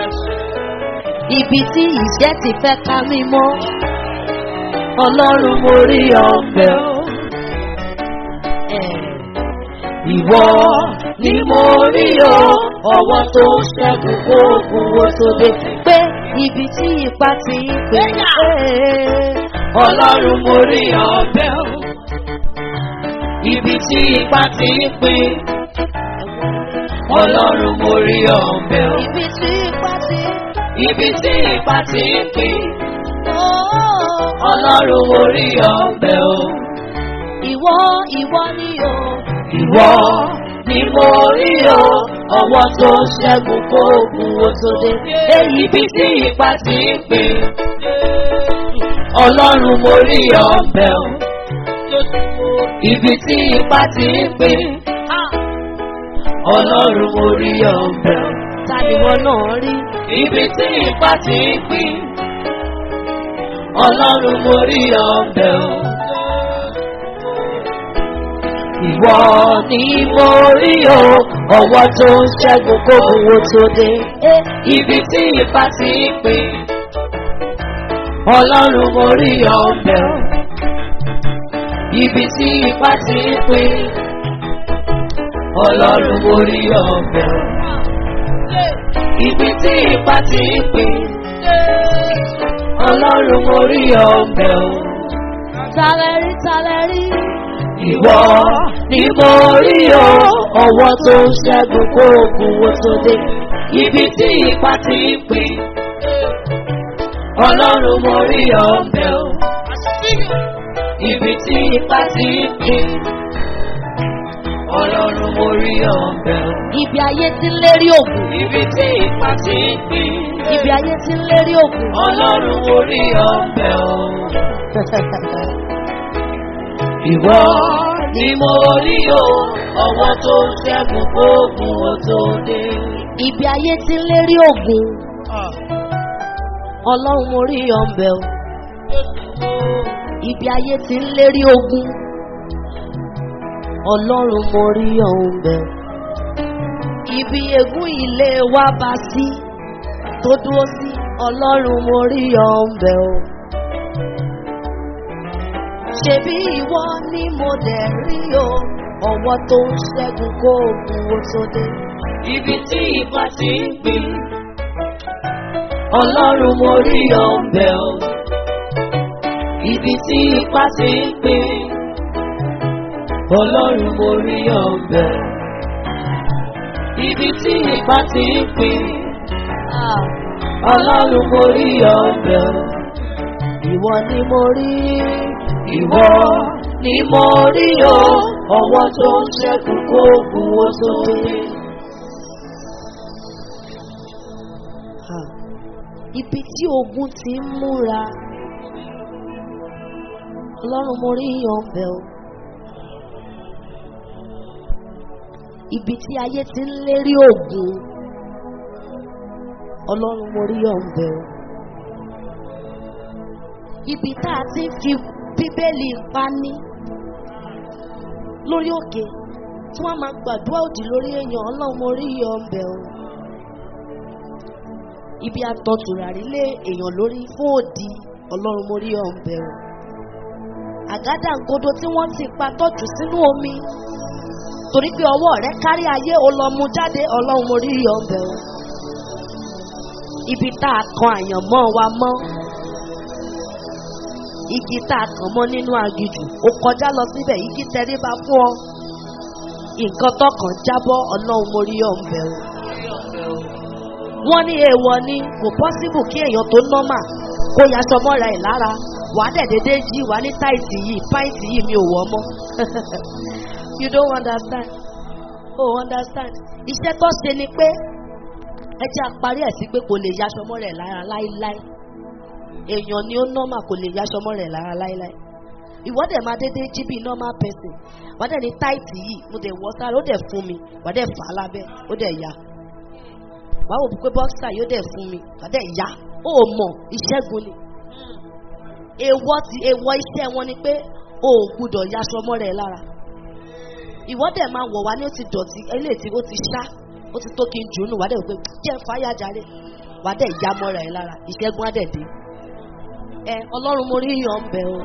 Ibi tí ìṣẹ́ ti fẹ́ ká mi mọ́. Ọlọ́run mo rí ọ̀bẹ o. Ìwọ ni mo rí o, ọwọ́ tó ń ṣẹ́gun kóògùn ó tó dé. Pé ibi tí ipa ti ń pè é. Ọlọ́run mo rí ọ̀bẹ o. Ibi tí ipa ti ń pè Ọlọ́run mo rí ọ̀bẹ o. Ibi tí ipa ti Ibi tí ipa ti ń pè Ọlọ́run mo rí ọ̀bẹ o. Ìwọ ìwọ ni o, Ìwọ ni mo rí o, ọwọ́ tó ṣẹ́gun kó ogun ó tó dé. Èyí bí tí ipa ti ń pè. Ọlọ́run mo rí ọbẹ̀ o. Ibi tí ipa ti ń pè. Ọlọ́run mo rí ọbẹ̀ o. Ta ni wọn náà rí? Ibi tí ipa ti ń pè. Ọlọ́run mo rí ọbẹ̀ o. Ìwọ ni mo rí o, ọwọ́ tó ń ṣẹ́gun kó owó tó dé. Ibi tí ipa ti ń pè. Ọlọ́run mo rí ọbẹ̀ o. Ibi tí ipa ti ń pè. Ọlọ́run mo rí ọbẹ̀ o. Ibi tí ipa ti ń pè. Ọlọ́run mo rí ọbẹ̀ o. Talẹ̀ rí talẹ̀ rí. Ìwọ ni mo rí o, ọwọ́ tó ń ṣẹ́gun kó ogun wo tó dé. Ibi tí ipa ti ń pè. Ọlọ́run mo rí ọbẹ̀ o. Ibi tí ipa ti ń pè. Ọlọ́run mo rí ọbẹ̀ o. Ibi ayé ti ń lérí ògùn. Ibi tí ipa ti ń pè. Ibi ayé ti ń lérí ògùn. Ọlọ́run mo rí ọbẹ̀ o. Ìwọ ni mo rí o, ọwọ́ tó ń ṣẹ́gun gbógun ó tó dé. Ibi ayé ti ń lérí ògùn. Ọlọ́run mo rí ọ̀nbẹ o. Ibi ayé ti ń lérí ogun. Ọlọ́run mo rí ọ̀nbẹ o. Ibi ègún ilé wa bá sí tó dúró sí. Ọlọ́run mo rí ọ̀nbẹ o. Ṣebí ìwọ ni mo dẹ̀ rí o. Ọwọ́ tó ń ṣẹ́gun kó ogun ó tó dé. Ibi tí ipa ti ń gbé. Ọlọ́run mo rí ọbẹ̀ o. Ibi tí ipa ti ń gbé. Ọlọ́run mo rí ọbẹ̀. Ibi tí ipa ti ń gbé. Ah, Ọlọ́run mo rí ọbẹ̀ o. ìwọ ni mo rí. Ìwọ ni mo rí o, ọwọ́ tó ń ṣẹ́gun kó ogun ó tó dé. Ah, Ibi tí ogun ti ń múra. Ọlọ́run mo rí ọ̀bẹ o. Ibi tí ayé ti ń lérí ògùn. Ọlọ́run mo rí ọ̀bẹ o. Ibi tá a ti ń fi bíbélì pani lórí òkè tí wọ́n máa gbàdúrà òdì lórí èèyàn ọlọ́run mo rí ọ̀bẹ o ibi àtọ̀tùràrí lé èèyàn lórí fún òdì ọlọ́run mo rí ọ̀nbẹ o. àgádágodo tí wọ́n ti pa tọ́jú sínú omi torí pé ọwọ́ rẹ kárí ayé o lọ mú jáde ọlọ́run mo rí ọ̀nbẹ o. ibi tá a kan àyànmọ́ wa mọ́ igi tá a kàn mọ́ nínú aginjù ó kọjá lọ síbẹ̀ igi tẹríba fún ọ nǹkan tọkàn jábọ́ ọlọ́run mo rí ọ̀nbẹ o wọ́n ní èèwọ̀ ni kò pọ́síbù kí èèyàn tó nọ́mà kó yaṣọ mọ́ra ẹ̀ lára wà á dẹ̀dẹ̀dẹ̀ jí wà á ní táìtì yìí páìtì yìí mi ò wọ́ mọ́ you don't understand oh understand iṣẹ́ tó ṣe ni pé ẹ jẹ́ àparí ẹ̀ sí pé kò lè yaṣọ mọ́ra ẹ̀ lára láíláí èèyàn ni ó nọ́mà kò lè yaṣọ mọ́ra ẹ̀ lára láíláí ìwọ́dẹ̀ máa dédé jí bí normal person wà á dẹ̀ ní táìtì yìí mo dẹ̀ wọ́ sára ó dẹ̀ fún mi wà á dẹ̀ fà á lábẹ́ ó dẹ̀ ya wàá wò pé bọ́ksà yóò dẹ̀ fún mi àdẹ̀ ìyá ó mọ̀ ìṣẹ́gun ni. èèwọ̀ ti èèwọ̀ iṣẹ́ wọn ni pé o ò gbúdọ̀ yaṣọ mọ́ rẹ̀ lára. ìwọ́ dẹ̀ máa wọ̀ wá ní ó ti dọ̀tí eléyìí tí ó ti ṣá ó ti tó kí n jù ú nù wá dẹ̀ wò pé jẹ́ fáyà jáde wá dẹ̀ ìyá mọ́ rẹ̀ lára ìṣẹ́gun á dẹ̀ dé. ẹ ọlọ́run mo rí yan bẹ̀ o.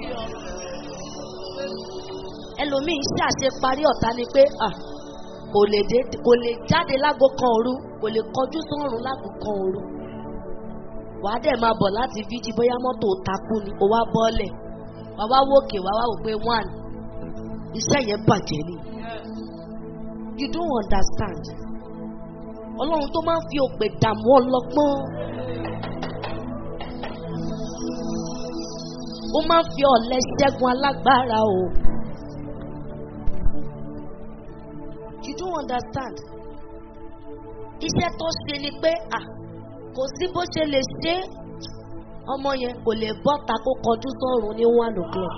ẹlòmíín ṣàṣe parí ọ̀tá ni pé ah kò lè dé kò lè jáde lágo kan òru kò lè kọjú sọ́run lágo kan òru wàá dẹ̀ máa bọ̀ láti fíjì bóyá mọ́tò takú ni ó wá bọ́ọ̀lẹ̀ wàá wá wòkè wàá wá wò pé one iṣẹ́ yẹn bàjẹ́ ni you don't understand ọlọ́run tó máa ń fi òpè dààmú ọlọ́gbọ́n ó máa ń fi ọ̀lẹ ṣẹ́gun alágbára o you don't understand iṣẹ́ tó ṣe ni pé à kò sí bó ṣe lè ṣe é ọmọ yẹn kò lè bọ́ta kó kọjú sọ́run ní one o'clock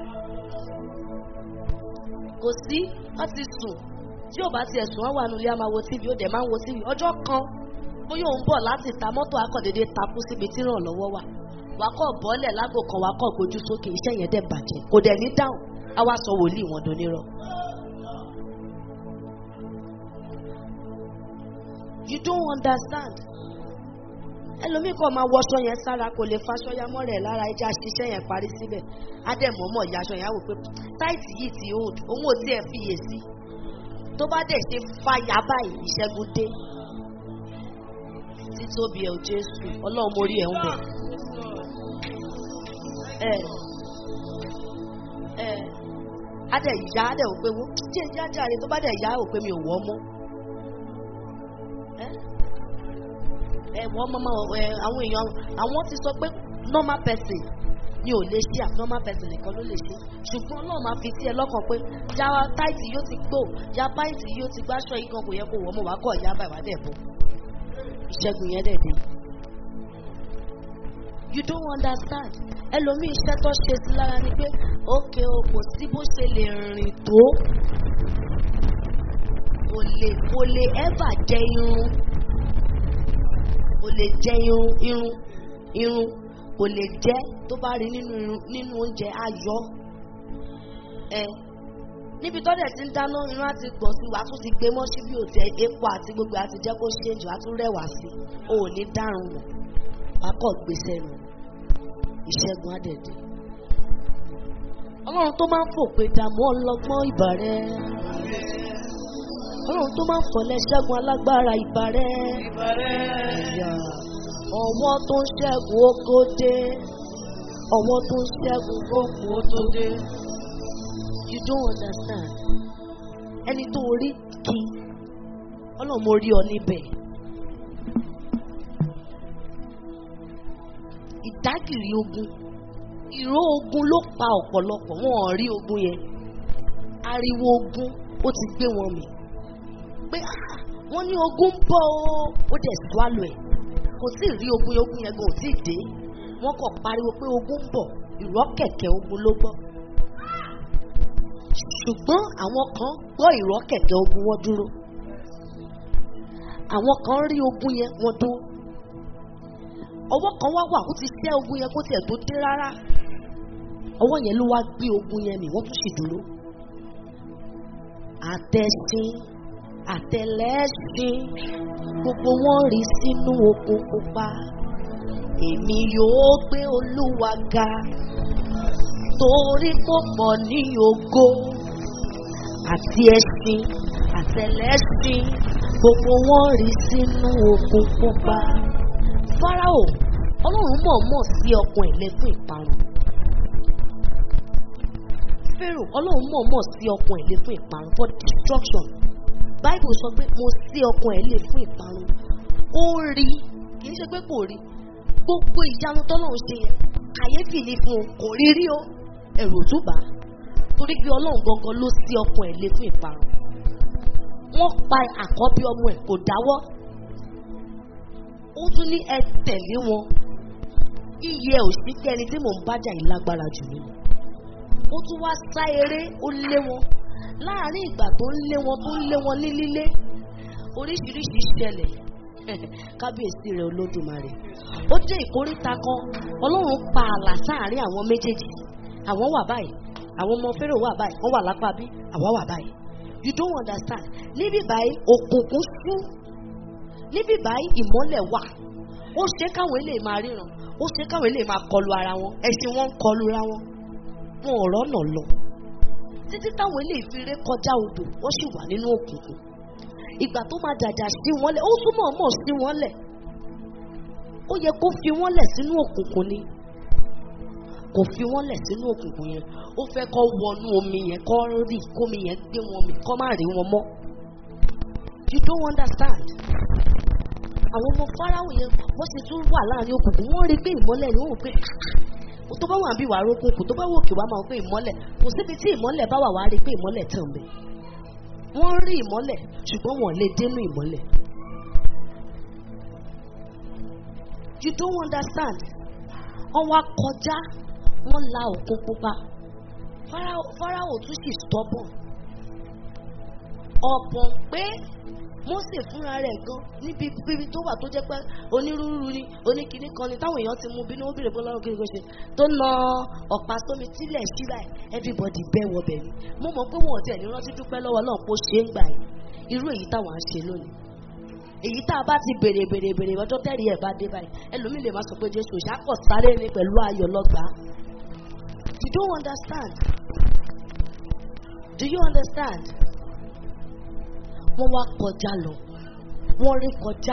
kò sí wọ́n ti sùn tí ò bá tiẹ̀ sùn wọ́n wà nílé àmàwo tv ó dẹ̀ máa ń wo tv ọjọ́ kan bóyá òun bọ̀ láti ta mọ́tò akọ̀dédé takú síbi tí ìrànlọ́wọ́ wà wakọ̀ bọ́lẹ̀ lágò kan wakọ̀ gbójú sókè iṣẹ́ yẹn dẹ̀ bàjẹ́ kò dẹ̀ ní dáhùn á wá sọ wòlíì wọn donírọ̀. you don't understand ẹlòmíì kan máa wọṣọ yẹn sára kò lè faṣọ ya mọ́ rẹ̀ lára ẹja ṣiṣẹ́ yẹn parí síbẹ̀ ádẹ́mọ̀ọ́mọ̀ yaṣọ yẹn á wò pé táìtì yìí ti old òun ò tiẹ̀ fiyè sí tó bá dẹ̀ ṣe fàyà báyìí ìṣẹ́gun dé títóbi ẹ̀ ò jésù ọlọ́run mo rí ẹ̀ ń bẹ̀. ẹ ẹ adẹ̀ ìyá adẹ̀ ò pé wọ́n jẹ́ ìyá jàre tó bá dẹ̀ ìyá ò pé mi ò wọ́ mọ́. ẹ ẹ wọ́n mọ́ ẹ àwọn èèyàn àwọn ti sọ pé normal person ni ò lè ṣe àfi normal person nìkan ló lè ṣe ṣùgbọ́n ọlọ́run máa fi sí ẹ lọ́kàn pé ya táìtì yóò ti gbó ya báìtì yóò ti gbáṣọ yìí kan kò yẹ kó wọ́ mọ́ wàá kọ̀ ya báyìí wàá dẹ̀ bọ̀ ìṣẹ́gun yẹn dẹ̀ dé. you don't understand ẹlòmíì iṣẹ́ tó ṣe sí lára ni pé ókè o kò sí bó ṣe lè rìn tó kò lè kò lè ever jẹ irun kò lè jẹ irun irun irun kò lè jẹ tó bá rí nínú irun nínú oúnjẹ ayọ̀ ẹ níbi tọ́lẹ̀ tí ń dáná irun àti pọ̀ sí wàá tún ti gbé mọ́ síbi òtí epo àti gbogbo àti jẹ́ kó ṣe jù á tún rẹwà sí o ò ní dárun mọ̀ wàá kọ̀ gbèsè nù ìṣẹ́gun àdẹ̀dẹ̀. ọlọ́run tó máa ń fòpè dààmú ọlọ́gbọ́n ìbà rẹ̀ ọlọ́run tó máa ń fọ̀lẹ́ ṣẹ́gun alágbára ìbà rẹ̀ ẹ̀yà ọwọ́ tó ń ṣẹ́gun oko dé ọwọ́ tó ń ṣẹ́gun oko tó dé you don't understand ẹni tó rí kí ọlọ́run mo rí ọ níbẹ̀ ìdágìrì ogun ìró ogun ló pa ọ̀pọ̀lọpọ̀ wọn ò rí ogun yẹn ariwo ogun ó ti gbé wọn mì pé ah, wọ́n ní ogun ń bọ̀ ó ó dẹ̀ swallow ẹ̀ kò sí rí ogun yẹn ogun yẹn gan ò tí ì dé wọ́n kàn pariwo pé ogun ń bọ̀ ìrọ́ kẹ̀kẹ́ ogun ló gbọ́ ṣùgbọ́n àwọn kan gbọ́ ìrọ́ kẹ̀kẹ́ ogun wọn dúró àwọn kan rí ogun yẹn wọn dúró ọwọ́ kan wá wà kó ti ṣẹ́ ogun yẹn kó tiẹ̀ tó dé rárá ọwọ́ yẹn ló wá gbé ogun yẹn mì wọ́n tún sì dúró àtẹ̀sìn àtẹ̀lẹ́sìn gbogbo wọn rí sínú okun pupa èmi yóò gbé olúwa ga torí kò pọ̀ ní ògo àti ẹṣin àtẹlẹṣin gbogbo wọn rí sínú okun pupa. Fáráò ọlọ́run mọ̀ọ́mọ̀ sí ọkàn ẹ̀ lẹ́kùn ìparun. Pharaoh ọlọ́run mọ̀ọ́mọ̀ sí ọkàn ẹ̀ lé fún ìparun for destruction. Bible sọ pé mo sí ọkàn ẹ̀ lé fún ìparun. Ó rí kì í ṣe pé kò rí gbogbo ìyanu tọ́lọ́run ṣe yẹn kàyéfì ni fún un kò rí rí o ẹ̀rù ò tún bà á torí pé ọlọ́run gangan ló sí ọkàn ẹ̀ lé fún ìparun wọ́n pa àkọ́bí ọmọ ẹ̀ kò dáwọ́ ó tún ní ẹ tẹ̀lé wọn iye òsì kẹni tí mò ń bájà yìí lágbára jù mí lọ ó tún wá sá eré ó lé wọn láàárín ìgbà tó ń lé wọn tó ń lé wọn ní lílé oríṣiríṣi ṣẹlẹ̀ kábíyèsí rẹ̀ olódùmarè ó dé ìkóríta kan ọlọ́run pa ààlà sáàárín àwọn méjèèjì àwọn wà báyìí àwọn ọmọ fẹ́rẹ̀ wà báyìí wọ́n wà lápá bí àwa wà báyìí you don't understand níbí báyìí òkùnkùn sú níbí báyìí ìmọ́lẹ̀ wà ó ṣe káwọn eléyìí máa ríran ó ṣe káwọn eléyìí máa kọlu ara wọn ẹṣin wọn ń kọlu ra wọn wọn ò rọ́nà lọ títí táwọn eléyìí fi ré kọjá odò wọ́n sì wà nínú òkùnkùn ìgbà tó máa dàjà sí wọn lẹ̀ ó túmọ̀ mọ̀ sí wọn lẹ̀ ó yẹ kó fi wọn lẹ̀ sínú òkùnkùn ni kò fi wọn lẹ̀ sínú òkùnkùn yẹn ó fẹ́ kọ́ wọnú omi yẹn kọ́ rí kómi yẹn gbé wọn mi kọ́ má rí wọn mọ́ you don't understand àwọn ọmọ fáráwò yẹn wọ́n sì tún wà láàrin òkùnkùn wọ́n rí pé ìmọ́lẹ̀ ni wọ́n wò pé tó bá wà bí wàá rókùnkùn tó bá wò kí wàá máa pé ìmọ́lẹ̀ kò síbi tí ìmọ́lẹ̀ bá wà wàá rí pé ìmọ́lẹ̀ tàn bẹ́ẹ̀ wọ́n rí ìmọ́lẹ̀ ṣùgbọ́n wọ́n lè dénú ìmọ́lẹ̀. you don't understand wọ́n wá kọjá wọ́n la òkun pupa Fáráò Fáráò tún sì stubborn ọ̀pọ̀ pé Mósè fúnra rẹ̀ gan níbi bíbi tó wà tó jẹ́ pé onírúurú ni oníkìní kan ni táwọn èèyàn ti mú bínú ó bèrè fún lọ́rùn kí ni kò ṣe tó na ọ̀pá sómi tílẹ̀ sí báyìí everybody bẹ́ wọbẹ̀ ni mo mọ̀ pé wọn ò tiẹ̀ ní rántí dúpẹ́ lọ́wọ́ náà kó ṣe é gbà yìí irú èyí táwọn á ṣe lónìí èyí tá a bá ti bèrè bèrè bèrè ọjọ́ tẹ́rì ẹ̀ bá dé báyìí ẹlòmíì lè má sọ pé Jésù ṣàkọ̀ sáré ni pẹ̀lú ayọ̀ lọ́gbàá you don't understand do you understand wọ́n wá kọjá lọ wọ́n rí kọjá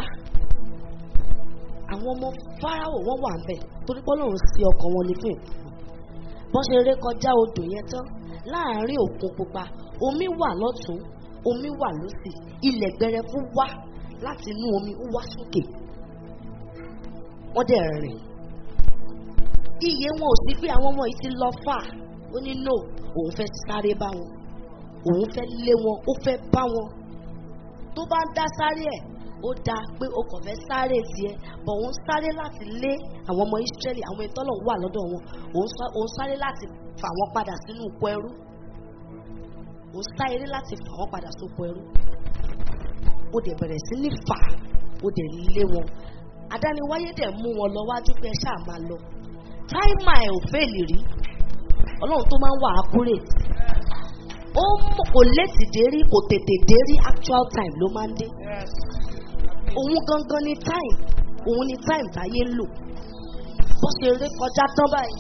àwọn ọmọ fáráwò wọ́n wà ńbẹ̀ torí pé Ọlọ́run sí ọkàn wọn ní fún ìkú bọ́n ṣe rí kọjá odò yẹn tán láàárín òkun pupa omi wà lọ́tún omi wà lósì ilẹ̀ gbẹrẹfú wá láti inú omi ó wá sókè wọ́n dẹ̀ rìn iye wọn ò sí pé àwọn ọmọ yìí ti lọ fà ó ní no òun fẹ́ sáré bá wọn òun fẹ́ lé wọn ó fẹ́ bá wọn tó bá ń dá sáré ẹ̀ ó dáa pé o kàn fẹ́ sáré tiẹ̀ bọ̀ òun sáré láti lé àwọn ọmọ Ísírẹ́lì àwọn ìtọ́lọ̀ wà lọ́dọ̀ wọn òun sá- òun sáré láti fà wọ́n padà sínú oko ẹrú òun sáré láti fà wọ́n padà sóko ẹrú ó dẹ̀ bẹ̀rẹ̀ sí ní fà ó dẹ̀ lé wọn adániwáyé dẹ̀ mú wọn lọ wájú pé ẹ ṣáà máa lọ táìmà ẹ̀ ò fẹ́ẹ̀lì rí ọlọ́run tó máa ń wà accurate ó mọ̀- kò létí dé rí kò tètè dé rí actual time ló máa ń dé òun gangan ni time òun ni time táyé ń lò bó ṣe rí kọjá tán báyìí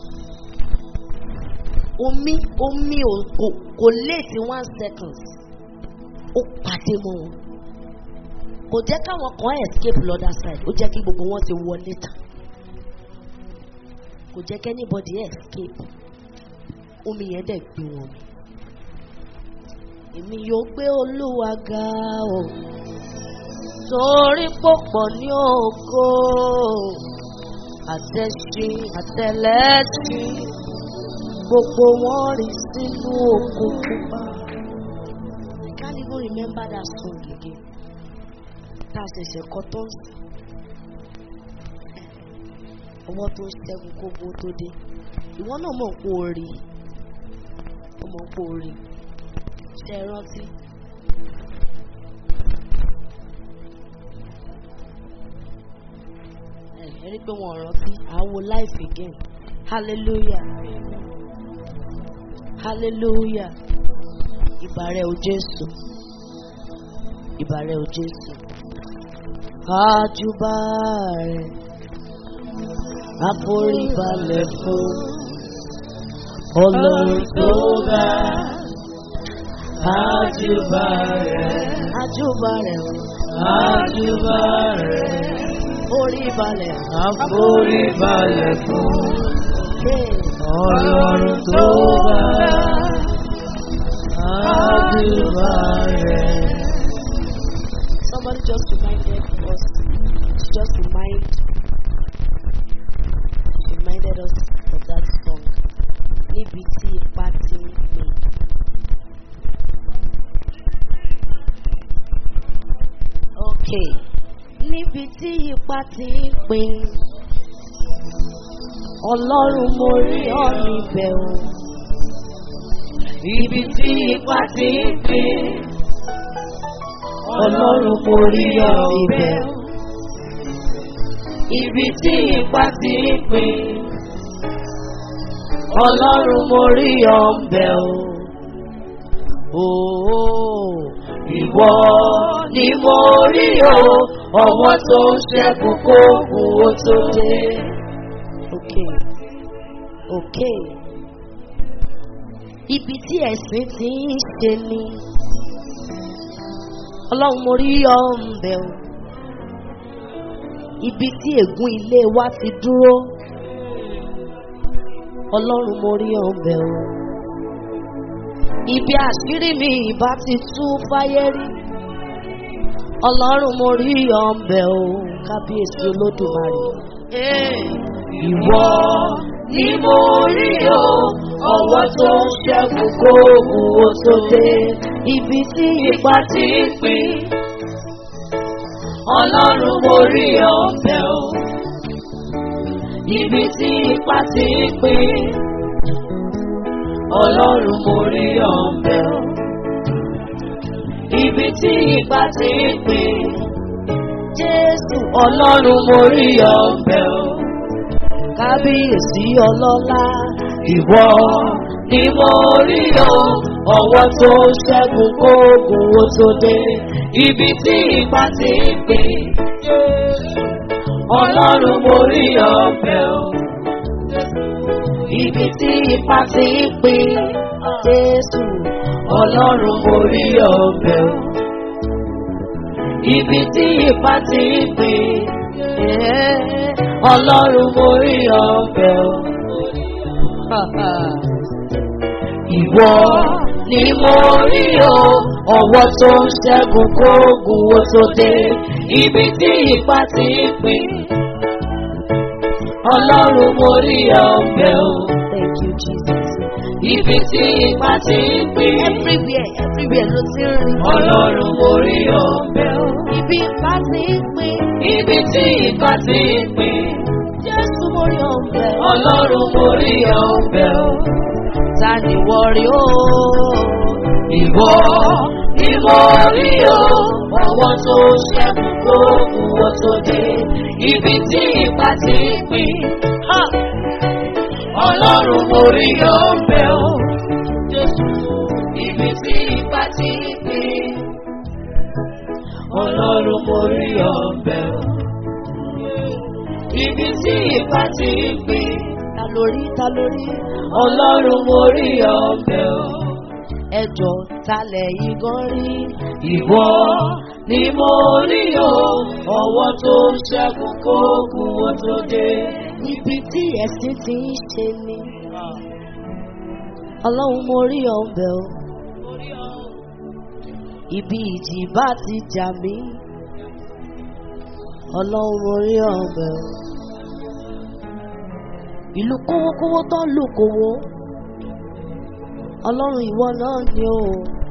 omi omi ò kò kò létí one second ó pàdé mọ́ wọn kò jẹ́ káwọn kan escape lọ́dà side ó jẹ́ kí gbogbo wọn ti wọlé tán kò jẹ́ kí anybody escape omi yẹn dẹ̀ gbé wọn mi èmi yóò gbé olúwa ga o torí pọ̀pọ̀ ní ògo àtẹ̀sìn àtẹ̀lẹ́sìn gbogbo wọn rí sínú òkun pupa. I can't even remember that song again. Tá a ṣẹ̀ṣẹ̀ kọ tó ń sìn. Ọwọ́ tó ń ṣẹ́gun kógbó tó dé. Ìwọ náà mọ̀ pé o rí. Ó mọ̀ pé o rí. Ṣé ẹ rántí? Ẹ ẹ rí pé wọn ò rántí. Àwo life again. Hallelujah. Hallelujah. Ìbàrẹ̀ o Jésù. Ìbàrẹ̀ o Jésù. Àjùbà rẹ̀. Àforíbalẹ̀ fún. Ọlọ́run tó ga. Àjùbà rẹ̀, Àjùbà rẹ̀. àjùbà rẹ̀, Oríbalẹ̀. àforíbalẹ̀ fún Hey. Ọlọ́run tó ga. Àjùbà rẹ̀. Somebody just reminded us, just remind, reminded us of that song. Níbi tí ipá ti ń pè. Okay. Níbi tí ipá ti ń pè. Ọlọ́run mo rí ọ níbẹ̀ o. Ibi tí ipa ti ń pè, Ọlọ́run mo rí ọ ibẹ̀. Ibi tí ipa ti ń pè, Ọlọ́run mo rí ọ bẹ̀ o. Ooo. Ìwọ ni mo rí o, ọwọ́ tó ń ṣẹ́kù kó kú ó tó dé. Okay. Okay. Ibi tí ẹ̀sìn ti ń ṣe ni. Ọlọ́run mo rí ọ̀nbẹ o. Ibi tí ègún ilé wa ti dúró. Ọlọ́run mo rí ọ̀nbẹ o. Ibi àṣírí mi ìbá ti tú fáyé rí. Ọlọ́run mo rí ọ̀nbẹ o. Kábíyèsí Olódùmarè. Hey. Ìwọ ni mo rí o, ọwọ́ tó ń ṣẹ́kù kó kú ó tó dé. ibi tí ipa ti ń pín. Ọlọ́run mo rí ọ̀fẹ́ o. Ibi tí ipa ti ń pín. Ọlọ́run mo rí ọ̀fẹ́ o. Ibi tí ipa ti ń pín. Jésù Ọlọ́run mo rí ọ̀fẹ́ o. Kábíyèsí ọlọ́lá ìwọ ni mo rí o. Ọwọ́ tó ṣẹ́gun kóògùn ó tó dé. Ibi tí ipa ti ń pín. Ọlọ́run mo rí ọ̀fẹ́ o. Ibi tí ipa ti ń pín. Jésù Ọlọ́run mo rí ọ̀fẹ́ o. Ibi tí ipa ti ń pín. Ọlọ́run mo rí ọ̀fẹ́ o. Ìwọ ni mo rí o, ọwọ́ tó ń ṣẹ́gun kóògùn ó tó dé, ibi tí ipa ti ń pín. Ọlọ́run mo rí ọ̀fẹ́ o. Thank you, Jesus. Ibi tí ipa ti ń pín. Everywhere, everywhere ló ti ń rìn. Ọlọ́run mo rí ọ̀fẹ́ o. Ibi ìbá ti ń pín. Ibi tí ipa ti ń pín. Jésù mo rí ọ̀fẹ́. Ọlọ́run mo rí ọ̀fẹ́ o. Ta ni wọ́n rí o? Ìwọ ni mo rí o, ọwọ́ tó ṣẹ́gun kóògùn ó tó dé, ibi tí ipa ti ń pín. Ha! Ọlọ́run mo rí ọ̀fẹ́ o, ibi tí ipa ti ń pín. Ọlọ́run mo rí ọ̀fẹ́ o, ibi tí ipa ti ń pín. Ta lórí ta lórí? Ọlọ́run mo rí ọ̀fẹ́ o. Ẹjọ́ talẹ̀ yìí gan rí. Ìwọ ni mo rí o, ọwọ́ tó ṣẹ́gun kóògùn ó tó dé. Ibi tí ẹ̀sìn ti ń ṣe ni. Ọlọ́run mo rí ọ̀bẹ o. Ibi ìjì bá ti jà mí. Ọlọ́run mo rí ọ̀bẹ o. Ìlú kówókówó tó ń lù kówó. Ọlọ́run ìwọ náà ni o.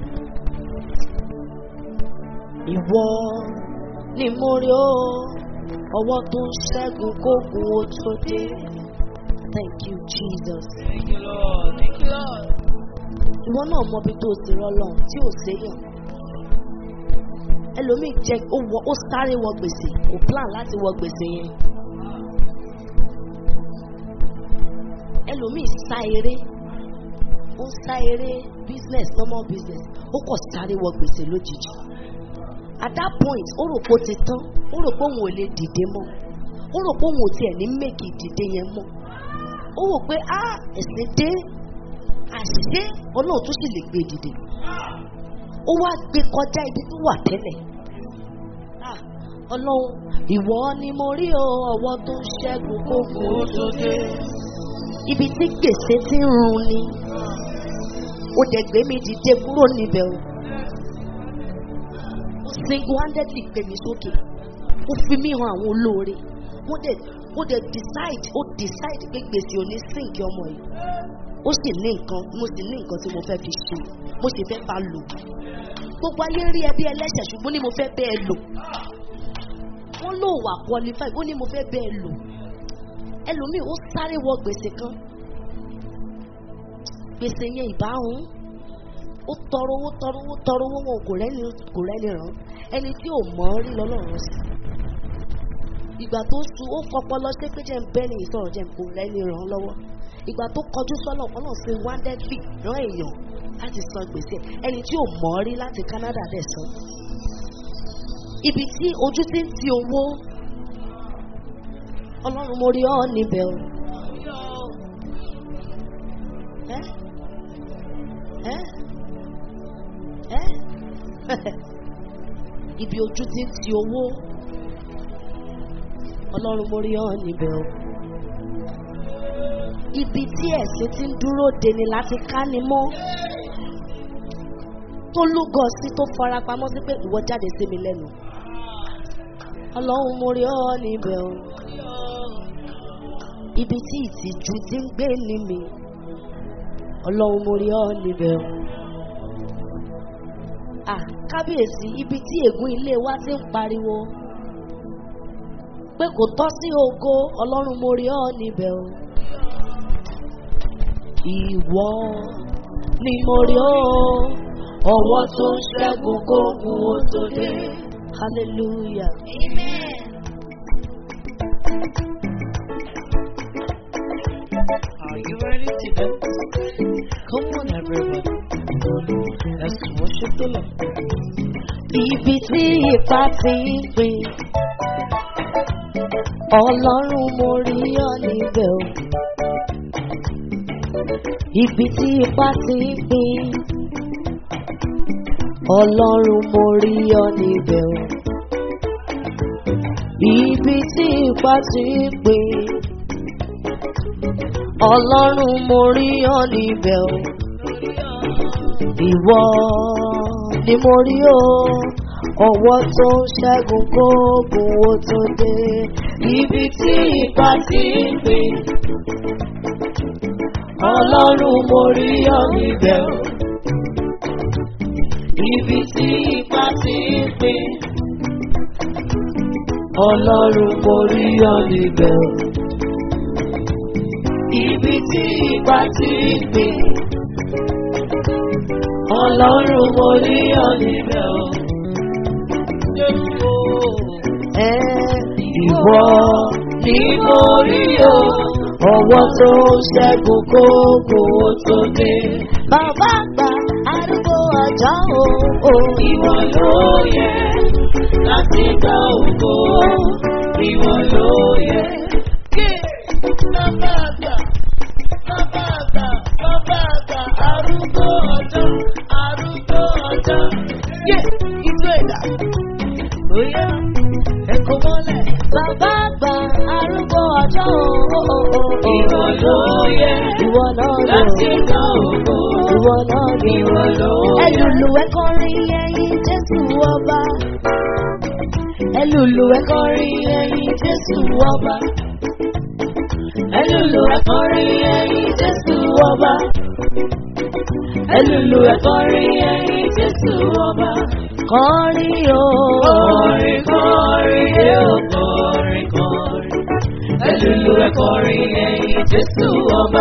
Ìwọ ni mo rí o. Ọwọ́ tó ń ṣẹ́gun kógun ó tó dé. Thank you Jesus. Thank you Lord. Thank you Lord. Ìwọ náà mọ ibi tó ti rọlọ́run tí ò séyàn. Ẹlòmíì jẹ ó wọ ó sáré wọ gbèsè kò plan láti wọ gbèsè yẹn. Ẹlòmíì sá eré ó ń sá eré business normal business ó kọ̀ sáré wọ gbèsè lójijì. At that point ó rò pé ó ti tán ó rò pé òun ò lè dìde mọ́ ó rò pé òun ò tiẹ̀ ní mèkì dìde yẹn mọ́ ó rò pé á ẹ̀sìn dé àṣìṣe ọlọ́run tó sì lè gbé dìde ó wá gbé kọjá ibi tó wà tẹ́lẹ̀ Ah, ọlọ́run ìwọ ni mo rí o ọwọ́ tó ń ṣẹ́gun kókó tó dé ibi tí gbèsè ti ń run ni ó dẹ̀ gbé mi dìde kúrò níbẹ̀ o ó single handedly gbé mi sókè ó fi mí hàn àwọn olóore ó dẹ̀ ó dẹ̀ decide ó decide pé gbèsè ò ní sìnkì ọmọ yìí ó sì ní nǹkan mo sì ní nǹkan tí mo fẹ́ fi ṣe mo sì fẹ́ bá lò gbogbo ayé rí ẹbí ẹlẹ́ṣẹ̀ ṣùgbọ́n ní mo fẹ́ bẹ́ẹ̀ lò wọ́n lò wà qualify ó ní mo fẹ́ bẹ́ẹ̀ lò ẹlòmíì ó sáré wọ gbèsè kan gbèsè yẹn ìbáhùn ó tọrọ owó tọrọ owó tọrọ owó wọn kò rẹ́ni kò rẹ́ni ràn ẹni tí ò mọ̀ ọ́ rí lọ́lọ́run sí ìgbà tó su ó fọpọlọ ṣé pé jẹ́ ń bẹ́ ní ìsọ̀rọ̀ jẹ́ ń kò rẹ́ni ràn án lọ́wọ́ ìgbà tó kọjú sọ́nà ọlọ́run ṣe wáńdẹ́dì rán èèyàn láti san gbèsè ẹni tí ò mọ̀ ọ́ rí láti Canada dẹ̀ san ibi tí ojú ti ń ti owó ọlọ́run mo rí ọ́ níbẹ̀ o. ẹ́ ẹ́ ẹ́ ibi ojú ti ń ti owó ọlọ́run mo rí ọ́ níbẹ̀ o. ibi tí ẹ̀sìn ti ń dúró de ni láti ká ni mọ́ tó lúgọ sí tó fara pamọ́ sí pé ìwọ jáde sí mi lẹ́nu ọlọ́run mo rí ọ́ níbẹ̀ o. ibi tí ìtìjú ti ń gbé ní mi ọlọ́run mo rí ọ́ níbẹ̀ o. Ah, kábíyèsí ibi tí ègún ilé wa ti ń pariwo pé kò tọ́ sí ògo ọlọ́run mo rí ọ níbẹ̀ o. ìwọ ni mo rí ọ ọwọ́ tó ń ṣẹ́gun kógun ó tó dé hallelujah. Are you ready to dance? Come on, everybody. Let's worship the Lord. Ibi tí ipa ti ń pè ọlọ́run mo rí ọ níbẹ̀ o. Ibi tí ipa ti ń pè ọlọ́run mo rí ọ níbẹ̀ o. Ibi tí ipa ti ń pè ọlọ́run mo rí ọ níbẹ̀ o. Ìwọ ni mo rí o, ọwọ́ tó ń ṣẹ́gun kóògùn ó tó dé. Ibi tí ipa ti ń pè, ọlọ́run mo rí ọ níbẹ̀ o. Ibi tí ipa ti ń pè, ọlọ́run mo rí ọ níbẹ̀ o. Ibi tí ipa ti ń pè. Ọlọ́run mo rí ọ níbẹ̀ o. Ẹ ìwọ ni mo rí o. Ọwọ́ tó ń ṣẹ́gun kókó tó dé. Bàbá àgbà arúgbó ọjọ́ o. Ìwọ ló yẹ láti gba ògo. Ìwọ ló yẹ. Bàbá àgbà, bàbá àgbà, bàbá àgbà, arúgbó ọjọ́, arúgbó ọjọ́. Yé, ìjọ ìdá. Oyè, ẹ̀kọ́ mọ́lẹ̀. Bàbá àgbà, arúgbó ọjọ́ o. Ìwọ ló yẹ. Ìwọ náà lò. Láti gba ògo. Ìwọ náà lò. Ìwọ ló yẹ. Ẹlùlù ẹ̀kọrin ẹyin Jésù ọba. Ẹlùlù ẹ̀kọrin ẹyin Jésù ọba. Ẹlùlù ẹ̀kọrin ẹyin Jésù ọba. Ẹlùlù ẹ̀kọrin ẹyin Jésù ọba. Kọrin o. Kọrin kọrin yóò kọrin kọrin. Ẹlùlù ẹ̀kọrin ẹyin Jésù ọba.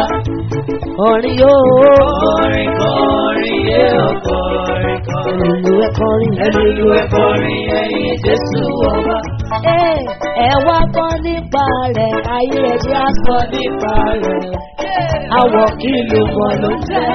Kọrin o. Kọrin kọrin yóò kọrin kọrin. Ẹlùlù ẹ̀kọrin. Ẹlùlù ẹ̀kọrin ẹyin Jésù ọba. Ẹ wá gbọ́ nípa rẹ̀, ayé ẹ̀jẹ̀ á sọ nípa rẹ̀. Àwọ̀ kí ló mọ̀ ló ń jẹ́.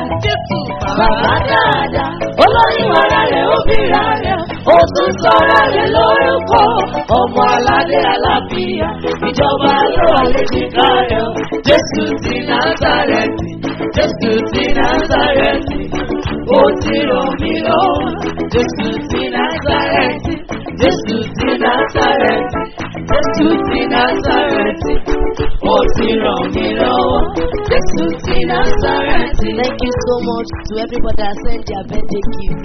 Bàbá dáadáa, olóyún ara rẹ̀ ó bíra rẹ̀, ó tún sọ̀rọ̀ rẹ̀ lórúkọ. Ọmọ aládé alábíyá, ìjọba ló wà léjìká rẹ̀. Jésù ti Násàrẹ́tì, Jésù ti Násàrẹ́tì, ó ti ràn mí lọ́wọ́. Jésù ti Násàrẹ́tì, Jésù ti Násàrẹ́tì, Jésù ti Násàrẹ́tì, ó ti ràn mí lọ́wọ́. Jésù ti Násàrẹ́tì. Thank you so much to everybody that sent their birthday gift.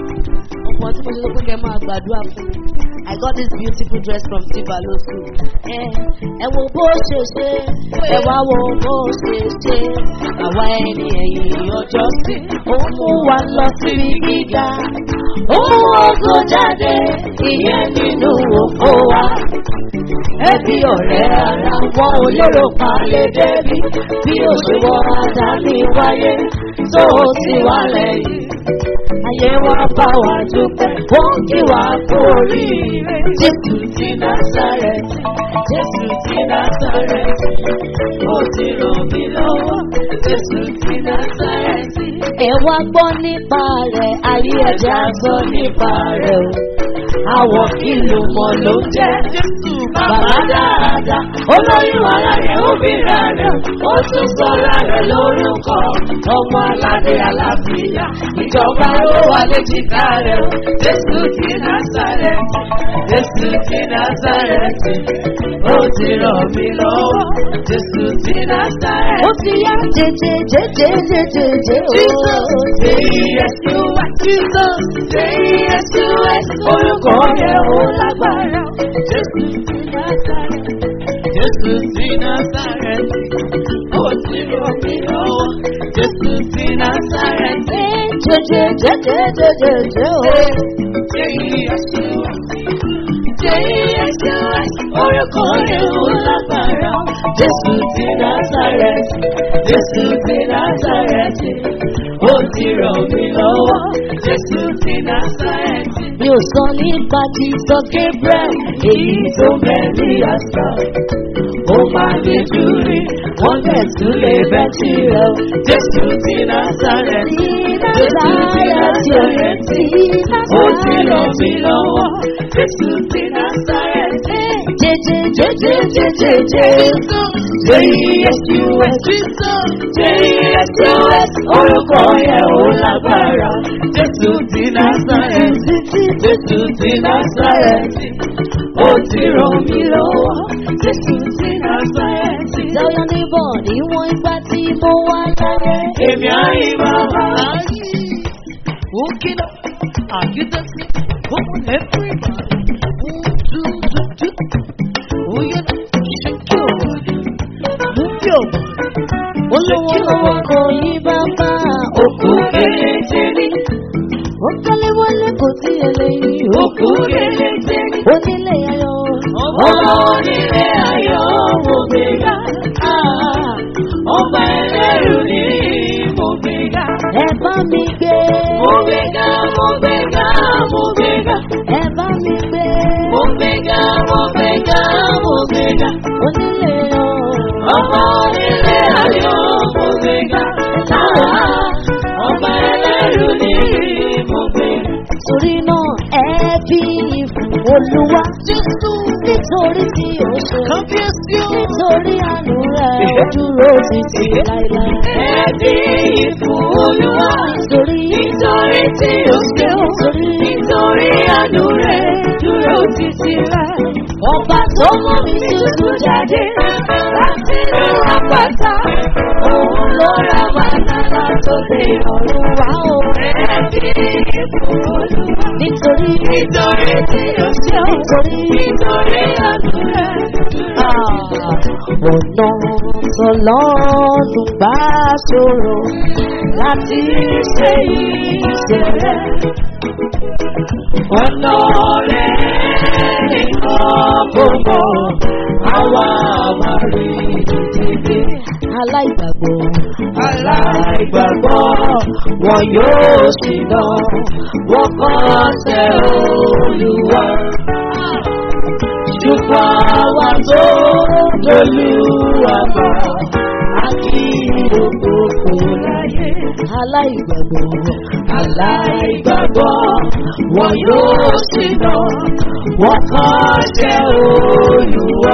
Ọ̀pọ̀ tí mo ṣe ló pé kẹ́ máa gbàdúrà fún mi. I got this beautiful dress from Tibalo school. Ẹ ẹ wo bó ṣe ṣe, ẹ wá wo bó ṣe ṣe. Àwa ẹni ẹ̀yìn ọjọ́ sí. Ó mú wa lọ síbi gíga. Ó mú ògo jáde, ìyẹn nínú òfò wa. Ẹbí ọ̀rẹ́ ara wọn ò lérò pa lè débi. Bí òṣèwọ́ Ádámì wáyé, tó o sì wá lẹ́yìn ayé wa bá wa dúpẹ́ wọ́n kí wa kú oríire. Jésù ti Násàrẹ́tì, Jésù ti Násàrẹ́tì, ó ti ràn mí lọ́wọ́. Jésù ti Násàrẹ́tì. Ẹ wá gbọ́ nípa rẹ̀, ayé ẹ̀jẹ̀ á sọ nípa rẹ̀ o. Àwọ̀ kìlù mọ̀ ló ń jẹ́. Jésù bàbá dáadáa, olóyún ara rẹ̀ ó bíra rẹ̀, ó tún sọ̀rọ̀ rẹ̀ lórúkọ. Ọmọ aládé alábìyá, ìjọba ló wà léjìká rẹ̀ o. Jésù ti Násàrẹ́tì, Jésù ti Násàrẹ́tì, ó ti ràn mí lọ́wọ́. Jésù ti Násàrẹ́tì. Ó ti yá jẹjẹ jẹjẹ jẹjẹ jẹ o. Jesus, say yes to what Jesus, say yes to what orúkọ yẹn ó lágbára. Jésù ti Násàrẹ́tì, Jésù ti Násàrẹ́tì, ó ti ràn mí lọ́wọ́. Jésù ti Násàrẹ́tì. jẹjẹjẹjẹjẹjẹjẹ o. J-E-S-U-S, orúkọ rẹ̀ ó lágbára. Jésù ti Násàrẹ́tì, Jésù ti Násàrẹ́tì, ó ti ràn mí lọ́wọ́. Jésù ti Násàrẹ́tì. mi ò sọ nípa Jesus Gabriel èyí tó bẹ̀ ní àṣà. Ó máa ní júrí, wọ́n bẹ̀ tún lè bẹ́ tirẹ̀ o. Jésù ti Násàrẹ́tì, Jésù ti Násàrẹ́tì, ó ti ràn mí lọ́wọ́. Jésù ti Násàrẹ́tì. jẹjẹjẹjẹjẹjẹ. J-E-S-U-S, J-E-S-U-S, orúkọ yẹn ò lágbára. Jésù ti Násàrẹ́tì, Jésù ti Násàrẹ́tì, ó ti ràn mí lọ́wọ́. Jésù ti Násàrẹ́tì, Tell your neighbor níwọ̀n ìgbà tí mo wá láyé. èmi àyè bàbá. Walking up, are you dancing? Come on, everybody. One, two, two, two. Oh, yeah, shake your body. Move your body. Olówó lọ́wọ́ kò yí bàbá. Òkú kélété ní, Ó kọ́lé wọlé kò sí eléyìí. òkú kélété ní. Onílé ayọ̀. Ọmọ onílé ayọ̀ mo gbéga. Ah, Ọba ẹlẹ́rù ní mo gbéga. Ẹ bá mi gbé. Mo gbéga, mo gbéga, mo gbéga. Ẹ bá mi gbé. Mo gbéga, mo gbéga, mo gbéga. Onílé ayọ̀. Ọmọ onílé ayọ̀ mo gbéga. Ah, Ọba ẹlẹ́rù ní mo gbéga. Torí náà ẹ bí ìfún Olúwa. Nítorí tí ó ṣe. Kábíyèsí o. Nítorí àánú rẹ̀ ó dúró títí láíláí. Ẹbí ìfún Olúwa. Torí Nítorí tí ó ṣeun. Nítorí àánú rẹ̀ dúró títí láì. ọba tó mú mi tútù jáde. Láti inú àpáta, òun ló ra bàtà tó dé ọ̀run wá o. Ẹbí ìfún Olúwa. Nítorí Nítorí tí ó ṣeun. nítorí Nítorí àánú rẹ̀ dúró ọ̀nà tọ́lọ́dún bá ṣòro láti ṣe ìṣe rẹ̀. ọ̀nà rẹ̀ nìkan gbogbo àwa àmàrí ìdílé. Aláìgbàgbọ́ Aláìgbàgbọ́ wọn yóò sì lọ, wọ́n kọ́ ṣe olúwa. Ṣùgbọ́n àwa tó lolúwa bọ̀, a kì í òkòkò láyé. aláìgbàgbọ́ Aláìgbàgbọ́ wọn yóò sì lọ, wọ́n kọ́ ṣe olúwa.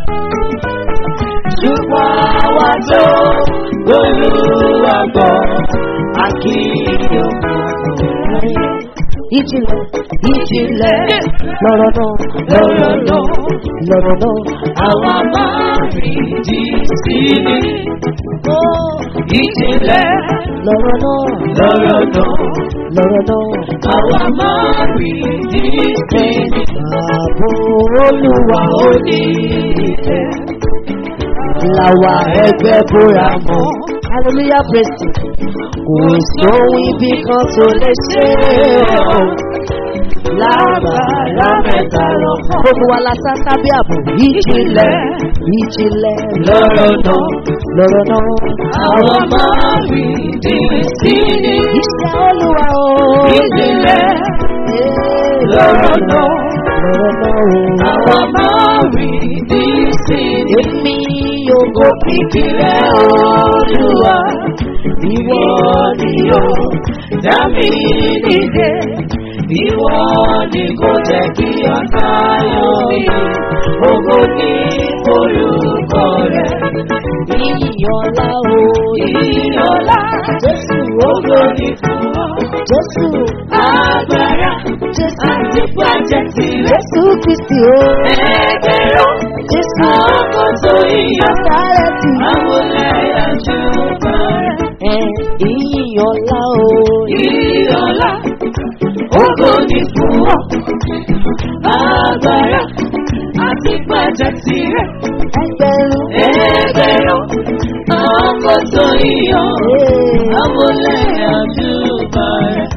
Ṣùgbọ́n àwa tó olúwa bọ̀, a kì í òkòkò láyé. ìjìnlẹ̀ ìjìnlẹ̀ lọ́rọ̀ náà Lọ́rọ̀ náà, lọ́rọ̀ náà. àwa máa rí di sí ni. Ó Ìjìnlẹ̀ lọ́rọ̀ náà lọ́rọ̀ náà, lọ́rọ̀ náà. àwa máa rí di sí ni. Ààbò olúwa Ó ní ìfẹ́. làwà ẹgbẹ́ bóra mọ́. Hallelujah praise him. Kò sóhun ibi kan tó lè ṣe o. Lábàárà mẹ́ta lọ. Gbogbo wa la sá sábẹ́ ààbò. Ìjìnlẹ̀ ìjìnlẹ̀ Lọ́rọ̀ náà, lọ́rọ̀ náà. àwa máa rí di sí ni. Iṣẹ́ olúwa o. Ìjìnlẹ̀ Ee, lọ́rọ̀ náà, lọ́rọ̀ náà o. àwa máa rí di sí ni. Èmi yóò gò Òkìkí rẹ̀ olúwa, ìwọ ni ó dá mi nídè. Ìwọ ni kò jẹ́ kí ọ̀tá yọ mí. Ògo ní orúkọ rẹ̀. ìyọ̀lá o. Ìyọ̀lá, Jésù ògo ní fún ọ. Jésù Agbára Jésù àti pàjẹ́ tirẹ̀. Jésù Kristi o. Ẹgbẹ̀rún Jésù àwọn tó yíyọ. Násárẹ́tì. Àwọn ẹ̀yà ṣùgbọ́n rẹ̀. Ẹ ìyọ̀lá o. Ìyọ̀lá, ògo ní fún ọ. Agbára àti pàjẹ́ tirẹ̀. Ẹgbẹ̀rún. Ẹgbẹ̀rún àwọn tó yíyọ. Ee. Àwọn ẹ̀yà ṣùgbọ́n rẹ̀.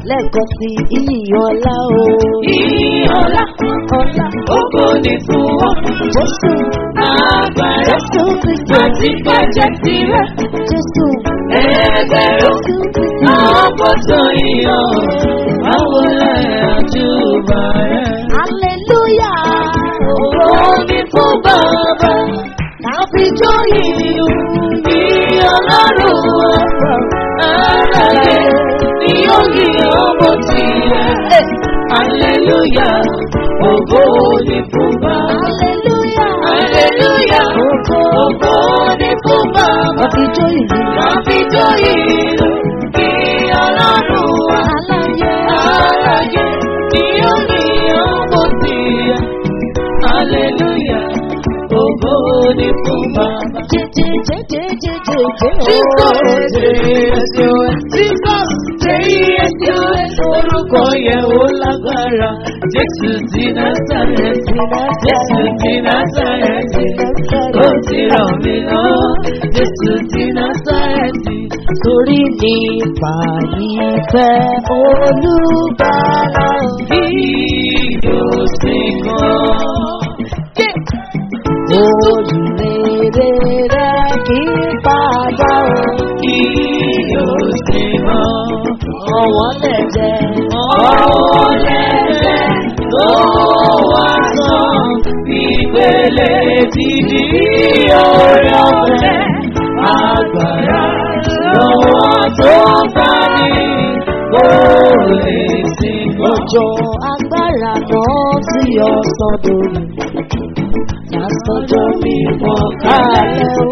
lẹ́ẹ̀kan sí iyì ọlá o. Ìyìn ọlá, ọlá ògo ni fún wọn. jésù Agbára jésù kristu àti pàjẹ́ tirẹ̀. jésù Ẹgbẹ̀rún jésù kristu. àkóso ìyàn. Báwo lẹ̀ àjùbà rẹ̀? hallelujah Ògo ni fún bàbá. káfí jóyè Ní ọlọ́run wa. Àlàyé ni ó yí ọmọ tirẹ̀. Hallelujah, ògo ni fún bàbá. hallelujah Hallelujah, ògo ni fún bàbá. káfí jóyè Káfí tó ìlú kí ọlọ́run wa. aláyé Àlàyé ni ó ní ọmọ tirẹ̀. Hallelujah, ògo ni fún bàbá. Orúkọ yẹn ó lágbára, Jésù ti Násàrẹ́tì, Jésù ti Násàrẹ́tì, ó ti ràn mí lọ, Jésù ti Násàrẹ́tì. Torí nípa ìfẹ́ olùgbàlà Kí yóò sì kàn. olùrere rẹ̀ kí padà o. Kí yóò sì kàn. Ọ̀wọ́n lẹ̀jẹ̀ Ọ̀rọ̀ lẹ́sẹ̀ ló wá sàn. Ìpele ti di orí ọ̀fẹ́. Agbára lọ́wọ́ tó bá ní kó lè sìn kọ́. òjò agbára náà tí ọ̀sán dòrò. Lásánjọ́ mi mọ̀ kálẹ̀ o.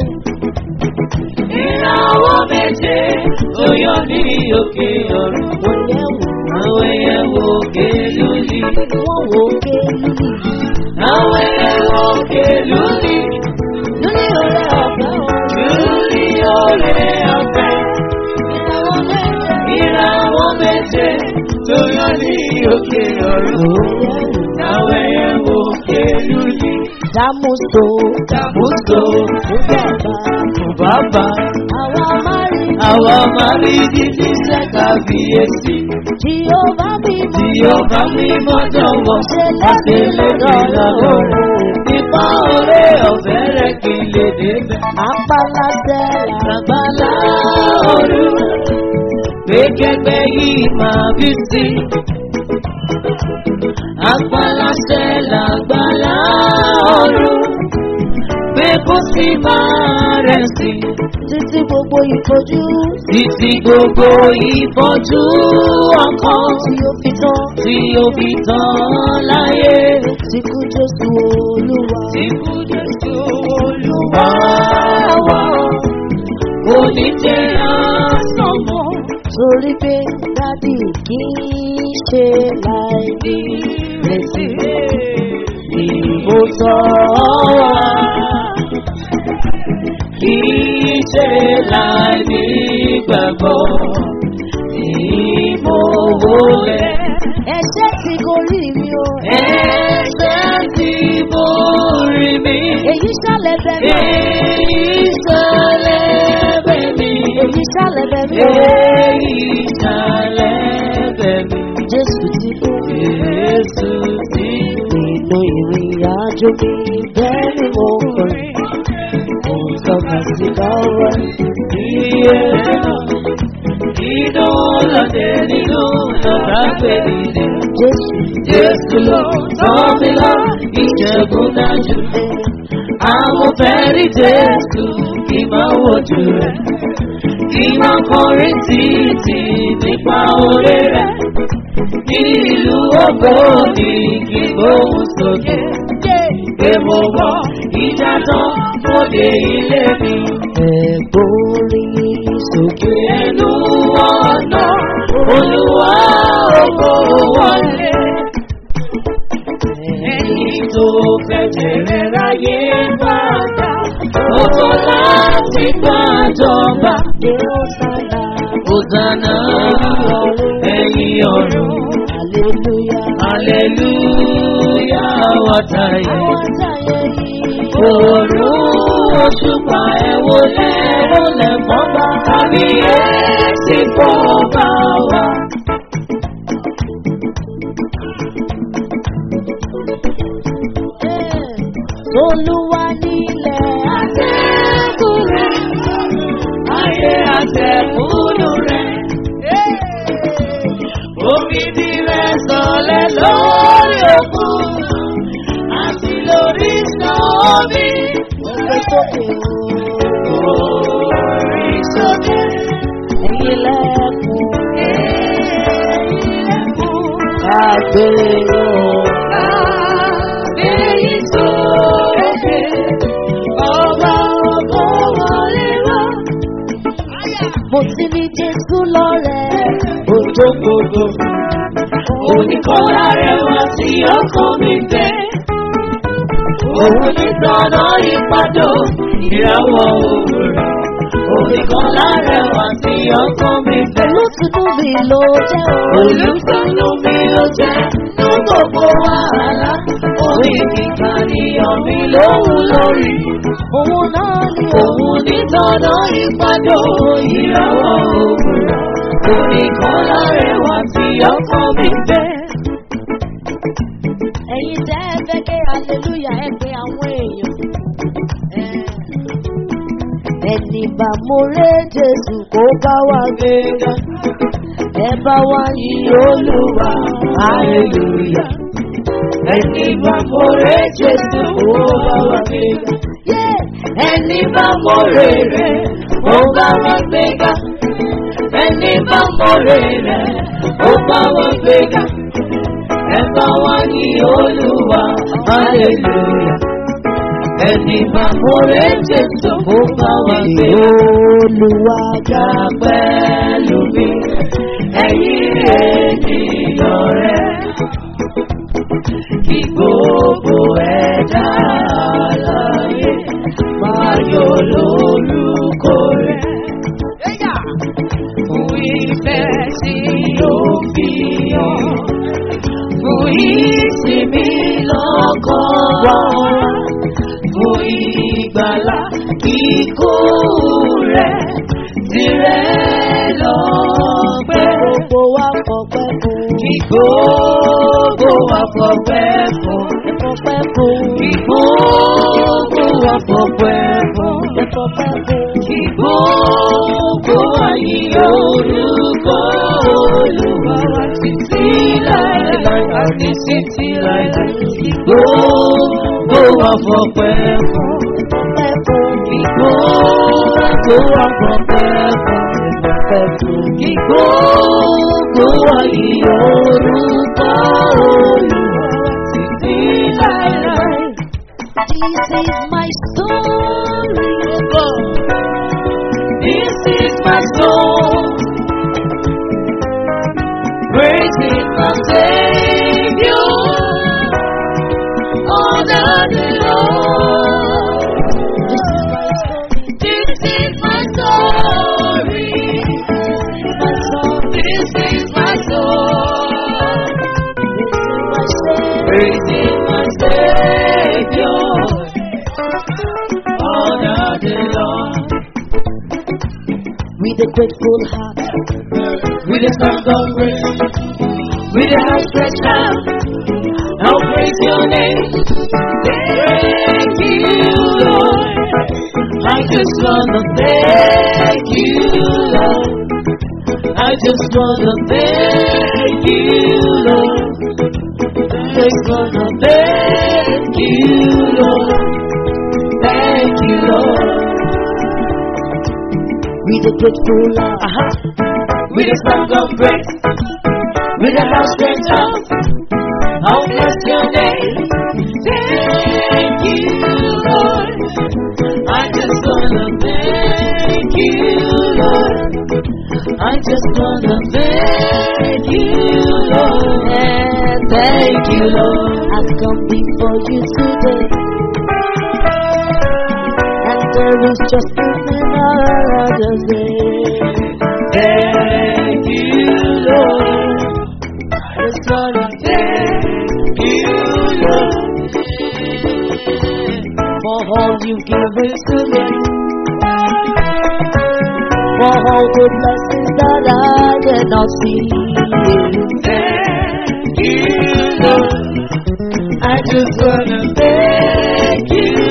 Ìràwọ̀ méje tó yọ ní òkè ọ̀run. Wọ́n yẹ̀ wò Àwọn ẹyẹ wo òkè lónìí. wọ́n wò ó ké lùlù. Àwọn ẹyẹ wo òkè lónìí. Lórí ọ̀rẹ́ ọ̀fẹ́ o. Lórí oore ọ̀fẹ́. Ìràwọ̀ lẹ́yìn. Ìràwọ̀ méje tó yọ ní òkè ọ̀run. Àwọn ẹyẹ wo òkè lónìí. Dámúso, Dàmúso bàbá, fún bàbá. àwa máa rí Àwa máa rí dídí sẹ́kàbíyèsí. tí ó bá bí Tí mọ́. ó bá mi mọ́jọ́ wọ̀, Ṣe ọ̀sẹ̀ lè lẹ́nu mi lọ́wọ́. lọ́wọ́. Nípa oore ọ̀fẹ́ rẹ̀ kí n lè débẹ̀. Apalásẹ̀ Àgbàlá òru, pé kẹgbẹ́ yìí máa bí sí. Àgbàláṣẹ làgbàlá òru, pé kó sì máa rẹ̀ sí. títí gbogbo ìfojú Títí gbogbo ìbọ̀jú ọkàn tí ó fi tán. tí ó fi tán láyé. Tí kú Jésù Olúwa. Ikú Jésù Olúwa wa, kò ní jẹ́ àsán mọ́. Torí pé dádì kì í ṣe láì ní retí. Ìbò tọ́ wa, kì í ṣe láì ní gbàgbọ́. Ìbò wọlé, Ẹ̀ṣẹ̀ tí kò rí mi o. ẹ̀ṣẹ̀ tí mo rí mi. Èyí ṣàlẹ̀ bẹ̀ mí. Èyí ṣẹlẹ̀ bẹ̀ mí. Èyí ṣàlẹ̀ bẹ̀ mí o. Èyí ṣẹlẹ̀ bẹ̀ mí. Jésù ti kú. Jésù ti Nínú ìrìn àjò mi bẹ́ẹ̀ ni mo kọrin. Mo ń tọ́ka sí báwọ̀. iye náà. Inú lọ́dẹ nínú lọ́dà pé nílé. Jésù Jésù ló tọ́ mi lọ, ìṣẹ́gun dájú. Àwọn fẹ́rí Jésù kì máa wojú rẹ̀. Kì máa kọrin títí nípa oore rẹ̀. Ní ìlú ògbóni kì gbóhùn sókè. Pé mo wọ ìjà tán mo dé ilé mi. ẹ̀gbórí sókè. Ẹnu ọ̀nà olúwa ògo wọlé. Ẹni tó fẹ̀jẹ̀rẹ̀ ráyé padà. Ó tó láti gbàjọba. Dé ọ̀sánà. Hosanna ẹ̀yin ọ̀run. Hallelujah. Hallelujah wàtàyè. Àwọn àtàyè yìí. Òòrùn òṣùpá ẹ̀wò lẹ́wọ̀ lẹ́fọ́n bá. Tàbí èsì fún bá wa. olúwa nílẹ̀ Àtẹ̀kùnrin, ayé àtẹ̀kùnú rẹ̀. Omi ti rẹ̀ sọ̀lẹ̀ lórí òkun, àti lórí sọ́ọ̀bì. Gbé sókè o. Orí sókè, Ẹ̀yin lẹ́kùn ilẹ̀kùn, àgbèrò. kábíyì sókè, ọba ògo wọlé wá. Mo ti ní Jésù lọ́rẹ̀. Òjò gbogbo, oníkọ́lá rẹ̀ wá sí ọkàn mi bẹ́. Òun ní sọ́nà ìpàdó, ìràwọ̀ òwúrọ̀. Oníkọ́lá rẹ̀ wá sí ọkàn mi bẹ́. Olùtùnú mi ló jẹ́ o. Olùsọ́nù mi ló jẹ́ ní gbogbo wàhálà. Orí kíkà níyàn mi lóhùn lórí. Òun náà ni o. Òun ní sọ́nà ìpàdó, ìràwọ̀ òwúrọ̀. Oníkọ́lá rẹ̀ wá sí ọkàn mi bẹ́. Ẹ̀yin tẹ́ ẹ fẹ́ ké hallelujah ẹ pé àwọn èèyàn. Ẹni bá mo ré Jésù kó bá wa gbéga. Ẹ bá wa yí Olúwa. Hallelujah. Ẹni bá mọ̀rẹ́ Jésù ó bá wa gbéga. Ẹni bá mọ̀rẹ́ rẹ̀ ó bá wa gbéga. Ẹni bá mọ̀rẹ́ rẹ̀ ó bá wa gbéga. Ẹ bá wa ní Olúwa. Hallelujah. Ẹni bá mọ̀rẹ́ Jésù ó bá wa gbéga. Olúwa Jà pẹ̀lú mi, ẹ̀yin ènìyàn rẹ̀ kí gbogbo ẹ̀dá àlàyé máa yọ lórúkọ rẹ̀. Fún ìfẹ́ tí ó fi hàn, fún ìsinmi lọ́kàn wa, fún ìgbàlá kíkó rẹ̀ tirẹ̀ lọ́pẹ́. gbogbo wa fọpẹ́ fún. Kí gbogbo wa fọpẹ́ fún. Fọpẹ́ fún. Kí gbogbo wa fọpẹ́ fún. Fọpẹ́ fún. Kí gbogbo wa yí orúkọ Olúwa wa títí láéláé àti títí láéláé. Kí gbogbo wa fọpẹ́ fún. Fọpẹ́ fún. Kí gbogbo wa fọpẹ́ fún. Fọpẹ́ fún. Kí gbogbo wa yí orúkọ Olúwa wa títí láéláé. This is my story. This is my soul. Praising my Savior. Honor the Lord. This is my story. This is my soul. My story. Praising my Savior. Honor the Lord. With a grateful heart. With a song of praise. With a hand stretched out. I'll praise your name. Thank you, Lord. I just wanna thank you, Lord. I just wanna thank you, Lord. Just wanna thank you, Lord. Thank you, Lord. With a grateful heart. Uh-huh. With a song of praise, with a house stretched out, I'll bless your name. Thank you, Lord. I just wanna thank you, Lord. I just wanna thank you, Lord. And thank you, Lord. I've come before you today. And there is just another day. Thank you, Lord. I just wanna thank you, Lord. For all you've given to me. For all the blessings that I did not see. Thank you, Lord. I just wanna thank you,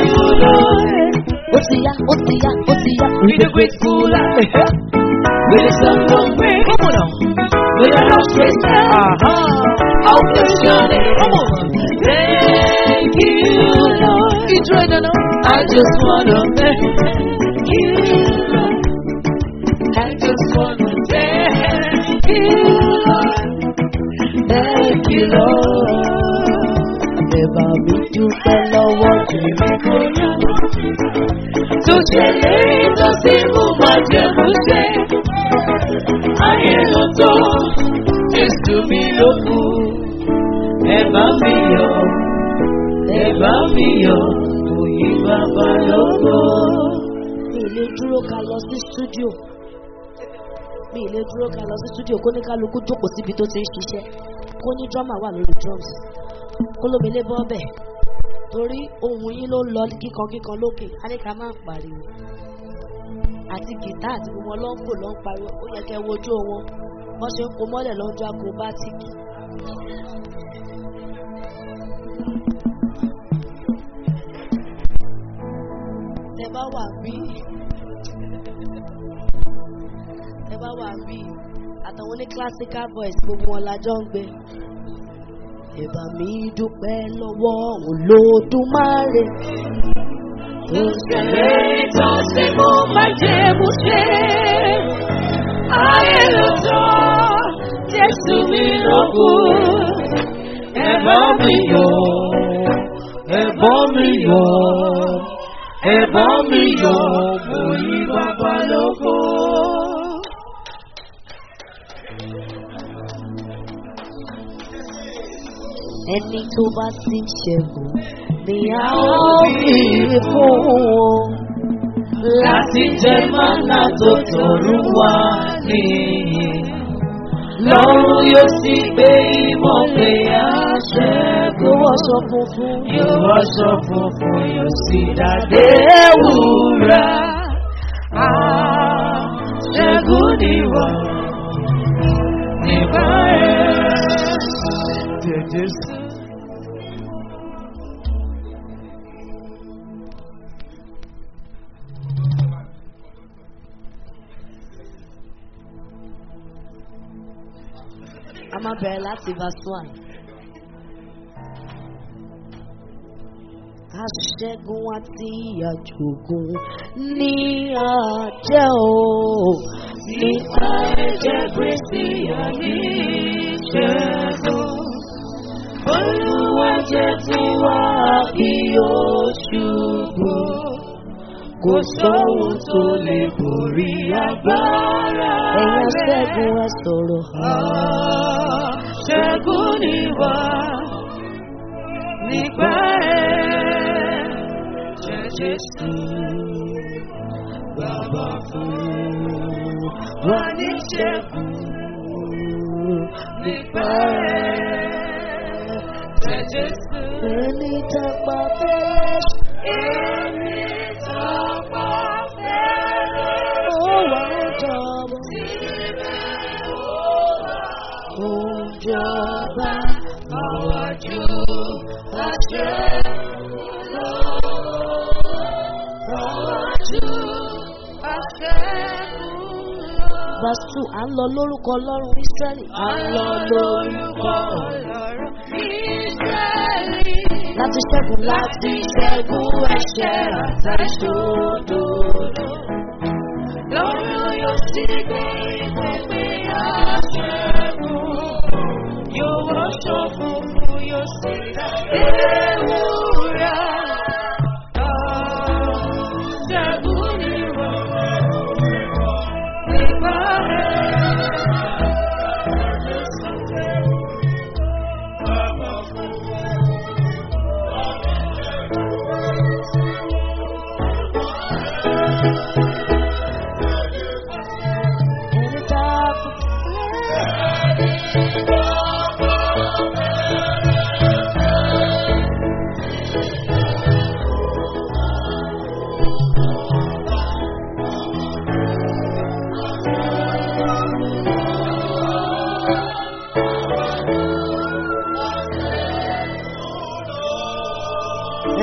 ti yá ó ti yá. With a grateful heart, with a song of praise, Come on now. with a lost praise, Aha. I'll bless your name. Come on. Thank you, Lord. Israel nana. I just wanna thank you, Lord. I just wanna thank you, Lord. Thank you, Lord. Ẹ̀bà mi dúpẹ́ lọ́wọ́ tèmi kò yá. tó ṣe lérí tó sì mú májẹ̀mú ṣe. Ayé ló tó, Jésù mi ló kù. Ẹ bá mi yọ̀, ẹ bá mi yọ̀, òyìn bàbá lóko. Mi ì lè dúró ká lọ sí stúdíò. Mi ì lè dúró ká lọ sí stúdíò kó ní kálukú jókòó síbi tó ti ń ṣiṣẹ́. Kó ní drummer wà lórí drums. Kó lómìnira bọ́ bẹ̀. Torí ohun yín ló ń lọ kíkan kíkan lókè. A ní ká máa pariwo. Àti gìtá àti gbogbo wọn ló ń fò ló ń pariwo. Ó yẹ kẹ́ wojú wọn. Wọ́n ṣe ń kó mọ́lẹ̀ lọ́jọ́ acrobatic. Tẹ bá wà bí ẹ bá wà bí àtàwọn ní classical voice gbogbo wọn lájọ ń gbé. Ẹ̀bà mi dúpẹ́ lọ́wọ́ Olódùmarè. Tó Ṣe lérí tó sì mú májẹ̀mú ṣe. Ayé ló tó, Jésù mi ló kù. Ẹ bá mi yọ̀, ẹ bá mi yọ̀, ẹ bá mi yọ̀, mo yí bàbá lóko. ẹni tó bá ti ṣẹ́gun ni a ó fi fún wọn. Láti jẹ mánà tó tọ̀run wá nìyí. Lọ́run yóò sì gbé ìmọ̀ pé a Kó ṣẹ́gun. wọṣọ funfun. Yóò wáṣọ funfun yóò sì dàdé wúrà. Ṣẹ́gun ni wà nígbà ẹ̀. Jésù. A máa bẹ̀rẹ̀ láti verse one. Aṣẹ́gun àti àjògùn ní àjẹ́ o. Nípa ẹ̀jẹ̀ Kristi àní ìṣẹ́gun. Olúwa jẹ́ tiwa kí ó ṣubú. Kò sóhun tó lè borí agbára Ẹ̀yin rẹ̀. aṣẹ́gun ẹ sọ̀rọ̀. Ṣẹ́gun ni wá nípa ẹ̀ jẹ́ Jésù. Bàbá fún wa ní ṣẹ́gun nípa ẹ̀ jẹ́ Jésù. Ẹni tàpá fẹ́rẹ́ Èmi tọ́pọ̀ fẹ́rẹ̀ ó wà ó jọ̀bọ̀. ó jọba àwájú àṣẹ lọ. Àwájú àṣẹ lọ. Verse two, à ń lọ lórúkọ Ọlọ́run Ísírẹ́lì. À ń lọ lórúkọ Ọlọ́run Ísírẹ́lì. Láti ṣẹ́gun Láti ṣẹ́gun ẹ̀ṣẹ̀ àtàṣòdodo. Lọ́run yóò sì gbé ìpínpín àṣẹ́gun. Yóò wọṣọ funfun yóò sì dá ewúrà. Ṣẹ́gun ni wọ́n nípa ẹni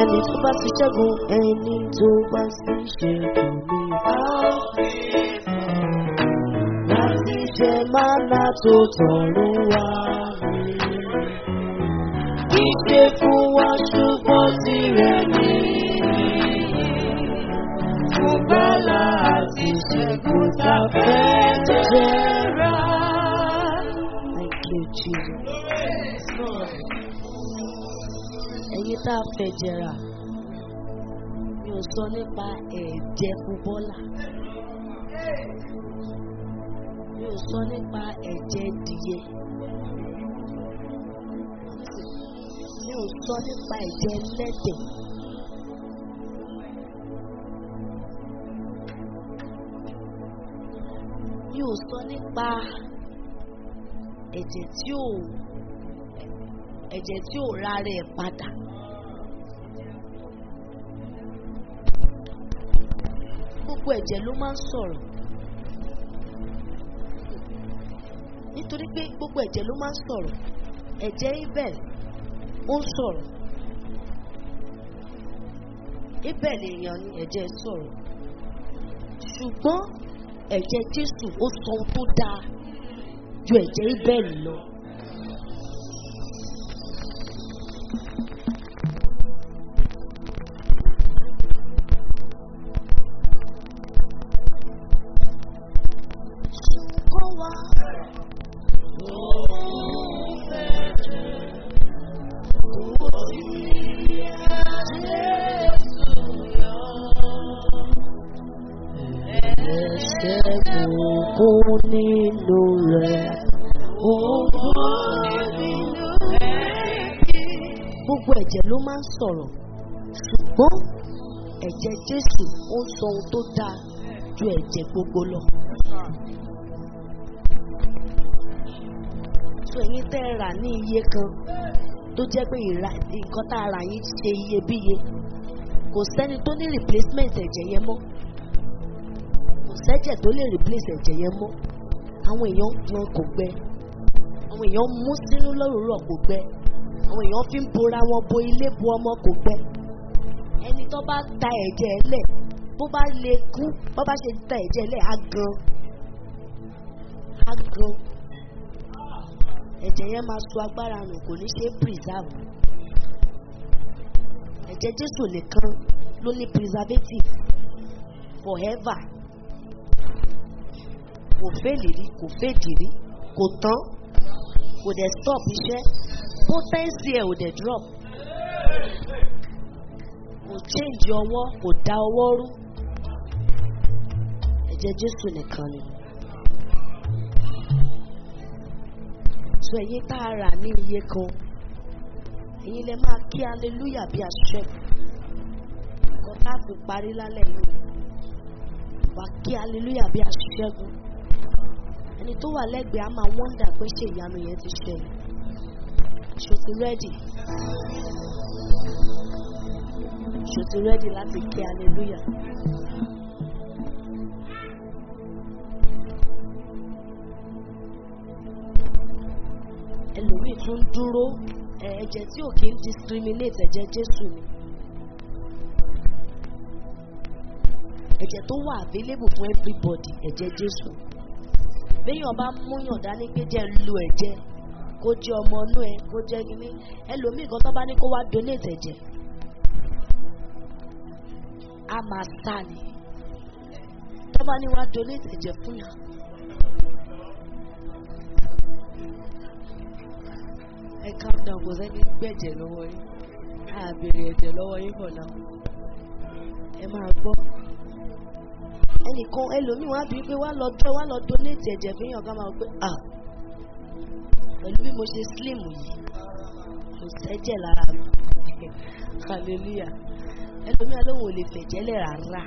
ẹni tó bá ti ṣẹ́gun ẹni tó bá ti ṣẹ́gun ní láti jẹ mánà tó tọ̀run wá mi. Kì í ṣe fún wa ṣùgbọ́n tirẹ̀ ní. Fún bẹ́lá àti ṣẹ́gun tá a fẹ́ jẹ́ra. Thank you, Jesus. Ẹyin tá a fẹ́ jẹrà, mi ò sọ nípa ẹ̀jẹ̀ fúbọ́là. Mi ò sọ nípa ẹ̀jẹ̀ dìyẹ. Mi ò sọ nípa ẹ̀jẹ̀ lẹ́dẹ̀. Mi ò sọ nípa ẹ̀jẹ̀ tí ò ẹ̀jẹ̀ tí ò rárẹ̀ padà. Gbogbo ẹ̀jẹ̀ ló máa ń sọ̀rọ̀. Nítorí pé gbogbo ẹ̀jẹ̀ ló máa ń sọ̀rọ̀. Ẹ̀jẹ̀ Abel ó ń sọ̀rọ̀. Abel èèyàn ni ẹ̀jẹ̀ sọ̀rọ̀. Ṣùgbọ́n ẹ̀jẹ̀ Jésù ó sọ ohun tó dáa ju ẹ̀jẹ̀ Abel lọ. Ṣùgbọ́n wá. Ẹ̀ṣẹ̀ kún nínú rẹ̀. Gbogbo ẹ̀jẹ̀ ló máa ń sọ̀rọ̀. Ṣùgbọ́n ẹ̀jẹ̀ Jésù ó ń sọ ohun tó dáa ju ẹ̀jẹ̀ gbogbo lọ. So ẹ̀yin tẹ́ ẹ rà ní iye kan tó jẹ́ pé ìra nǹkan tá a rà yín ṣe iyebíye. Kò sẹ́ni tó ní replacement ẹ̀jẹ̀ yẹn mọ́. Kò sẹ́jẹ̀ tó lè replace ẹ̀jẹ̀ yẹn mọ́. Àwọn èèyàn ń gbọ́n kò gbẹ. Àwọn èèyàn ń mú sínú lórúurọ̀ kò gbẹ. Àwọn èèyàn fi ń bora wọn bo ilé bo ọmọ kò gbẹ. Ẹni tó bá ta ẹ̀jẹ̀ lẹ̀ bó bá lè kú bó bá ṣe ta ẹ̀jẹ̀ lẹ̀ á gan. Á gan. Ẹ̀jẹ̀ yẹn máa so agbára nù kò ní ṣe é preserve. Ẹ̀jẹ̀ Jésù nìkan ló ní preservative forever. Kò fèlì rí, kò fèdì rí, kò tán, kò dẹ̀ stop iṣẹ́, potency ẹ̀ ò dẹ̀ drop. Kò change ọwọ́, kò da ọwọ́ rú. Ẹ̀jẹ̀ Jésù nìkan ni. So ẹ̀yin tá a rà ní iye kan, ẹ̀yin lè máa kí hallelujah bí aṣẹ́. Nǹkan tá a fi parí lálẹ́ yìí. Wà kí hallelujah bí aṣẹ́gun. Ẹni tó wà lẹ́gbẹ̀ẹ́ á máa wọ́ndà pé ṣé ìyanu yẹn ti ṣẹlẹ̀. Ṣo ti rẹ́dì? Ṣo ti rẹ́dì láti kí hallelujah? ẹlòmíì tún dúró ẹ, ẹ̀jẹ̀ tí ò kí ń discriminate ẹ̀jẹ̀ Jésù ni. ẹ̀jẹ̀ tó wà available fún everybody ẹ̀jẹ̀ Jésù. béèyàn bá múyàn dání pé jẹ́ ń lo ẹ̀jẹ̀ kó jẹ́ ọmọ inú ẹ kó jẹ́ kíní ẹlòmíì kan tó bá ní kó wá donate ẹ̀jẹ̀ á máa sá ni tó bá ní wá donate ẹ̀jẹ̀ fún yàn. ẹ calm down kò sẹ́ni gbẹ̀jẹ̀ lọ́wọ́ yín á béèrè ẹ̀jẹ̀ lọ́wọ́ yín for now ẹ máa gbọ́ ẹnìkan ẹlòmíì wá bíi pé wá lọ dọ́ wá lọ donate ẹ̀jẹ̀ fi hàn ká máa pé ah pẹ̀lú bí mo ṣe slim yìí kò sẹ́jẹ̀ lára mi hallelujah ẹlòmíì alóhùn ò lè fẹ̀jẹ̀ lẹ̀ rárá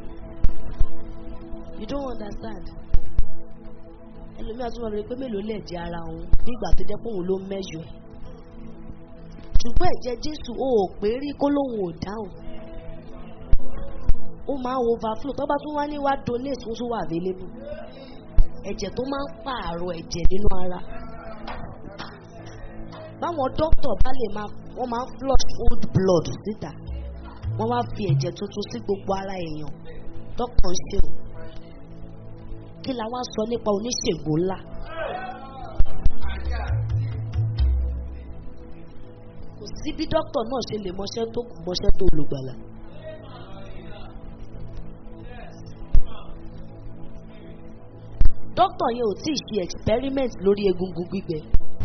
you don't understand ẹlòmíì àtúmọ̀ rẹ pé mélòó lẹ̀ jẹ́ ara òun bí ìgbà tó jẹ́ pé òun ló ń mẹ́jọ ẹ̀ ṣùgbọ́n ẹ̀jẹ̀ Jésù ó ò pé rí kó lóun ò dáhùn ó máa ń overflow tó bá tún wá ní wá donate tó tún wà available ẹ̀jẹ̀ tó máa ń pààrọ̀ ẹ̀jẹ̀ nínú ara báwọn dókítà bá lè máa wọ́n máa ń flush old blood síta wọ́n wá fi ẹ̀jẹ̀ tuntun sí gbogbo ara èèyàn dókítà ń ṣe o kí la wá sọ nípa oníṣègùn ńlá. kò sí bí dókítà náà ṣe lè mọṣẹ́ tó kù mọṣẹ́ tó olùgbàlà. dókítà yẹn ò tíì ṣe experiment lórí egungun gbígbẹ.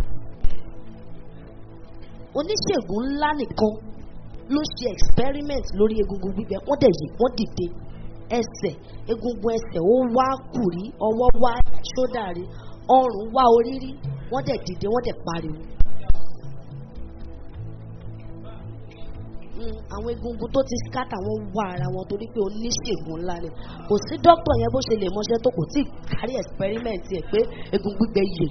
oníṣègùn ńlá nìkan ló ṣe experiment lórí egungun gbígbẹ wọ́n dẹ̀ yìí wọ́n dìde ẹsẹ̀ egungun ẹsẹ̀ ó wá kùrí ọwọ́ wá ṣódà rí ọrùn wá orí rí wọ́n dẹ̀ dìde wọ́n dẹ̀ pariwo. Mm, àwọn egungun tó ti scatter wọn wá ara wọn torí pé oníṣègùn ńlá ni kò sí dókítà yẹn bó ṣe lè mọṣẹ́ tó kò tí ì kárí experiment ẹ̀ pé egun gbígbẹ yè.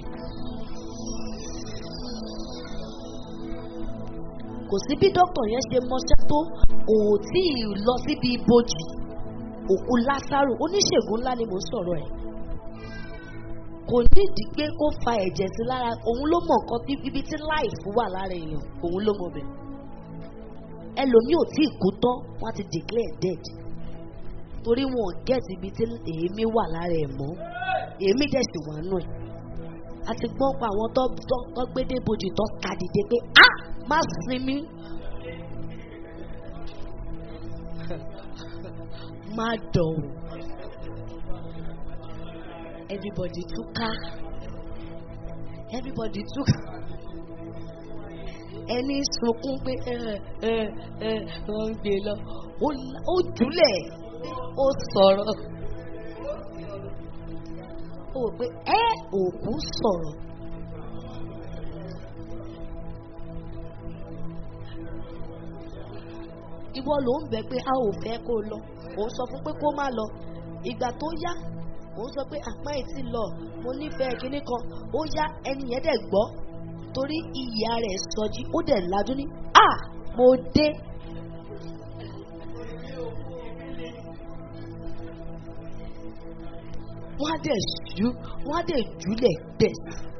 kò sí bí dókítà yẹn ṣe mọṣẹ́ tó kò tí ì lọ síbi ibojì òkú lásàrò oníṣègùn ńlá ni mò ń sọ̀rọ̀ ẹ̀ kò nídìí pé kó fa ẹ̀jẹ̀ sí lára òun ló mọ̀ nǹkan bí ibi tí láìfù wà lára èèyàn òun ló mọ̀ bẹ́ẹ̀ ẹlòmíì ò tí ì kú tán wọ́n ti declare dead torí wọn ò gẹ́ẹ̀tì ibi tí èémí wà lára ẹ̀ mọ́ èémí dẹ̀ sì wà nù ẹ̀ a ti gbọ́ pa àwọn tó tó tó gbédé bojì tó ka dìde pé a má sinmi má dọ̀wọ̀ everybody túká everybody túká ẹni sunkún pé ẹ ẹ ẹ wọ́n ń gbé lọ ó la- ó jùlẹ̀ ó sọ̀rọ̀ ó wò pé ẹ òkú sọ̀rọ̀ ìwọ ló ń bẹ pé a ò fẹ́ kó lọ òun sọ fún pé kó má lọ ìgbà tó yá òun sọ pé àpá ẹ̀ ti lọ mo nífẹ̀ẹ́ kinní kan ó yá ẹni yẹn dẹ̀ gbọ́ torí ìyá rẹ̀ sọjí ó dẹ̀ lajú ní à mo dé. wọ́n á dẹ̀ ṣú wọ́n á dẹ̀ júlẹ̀ bẹ̀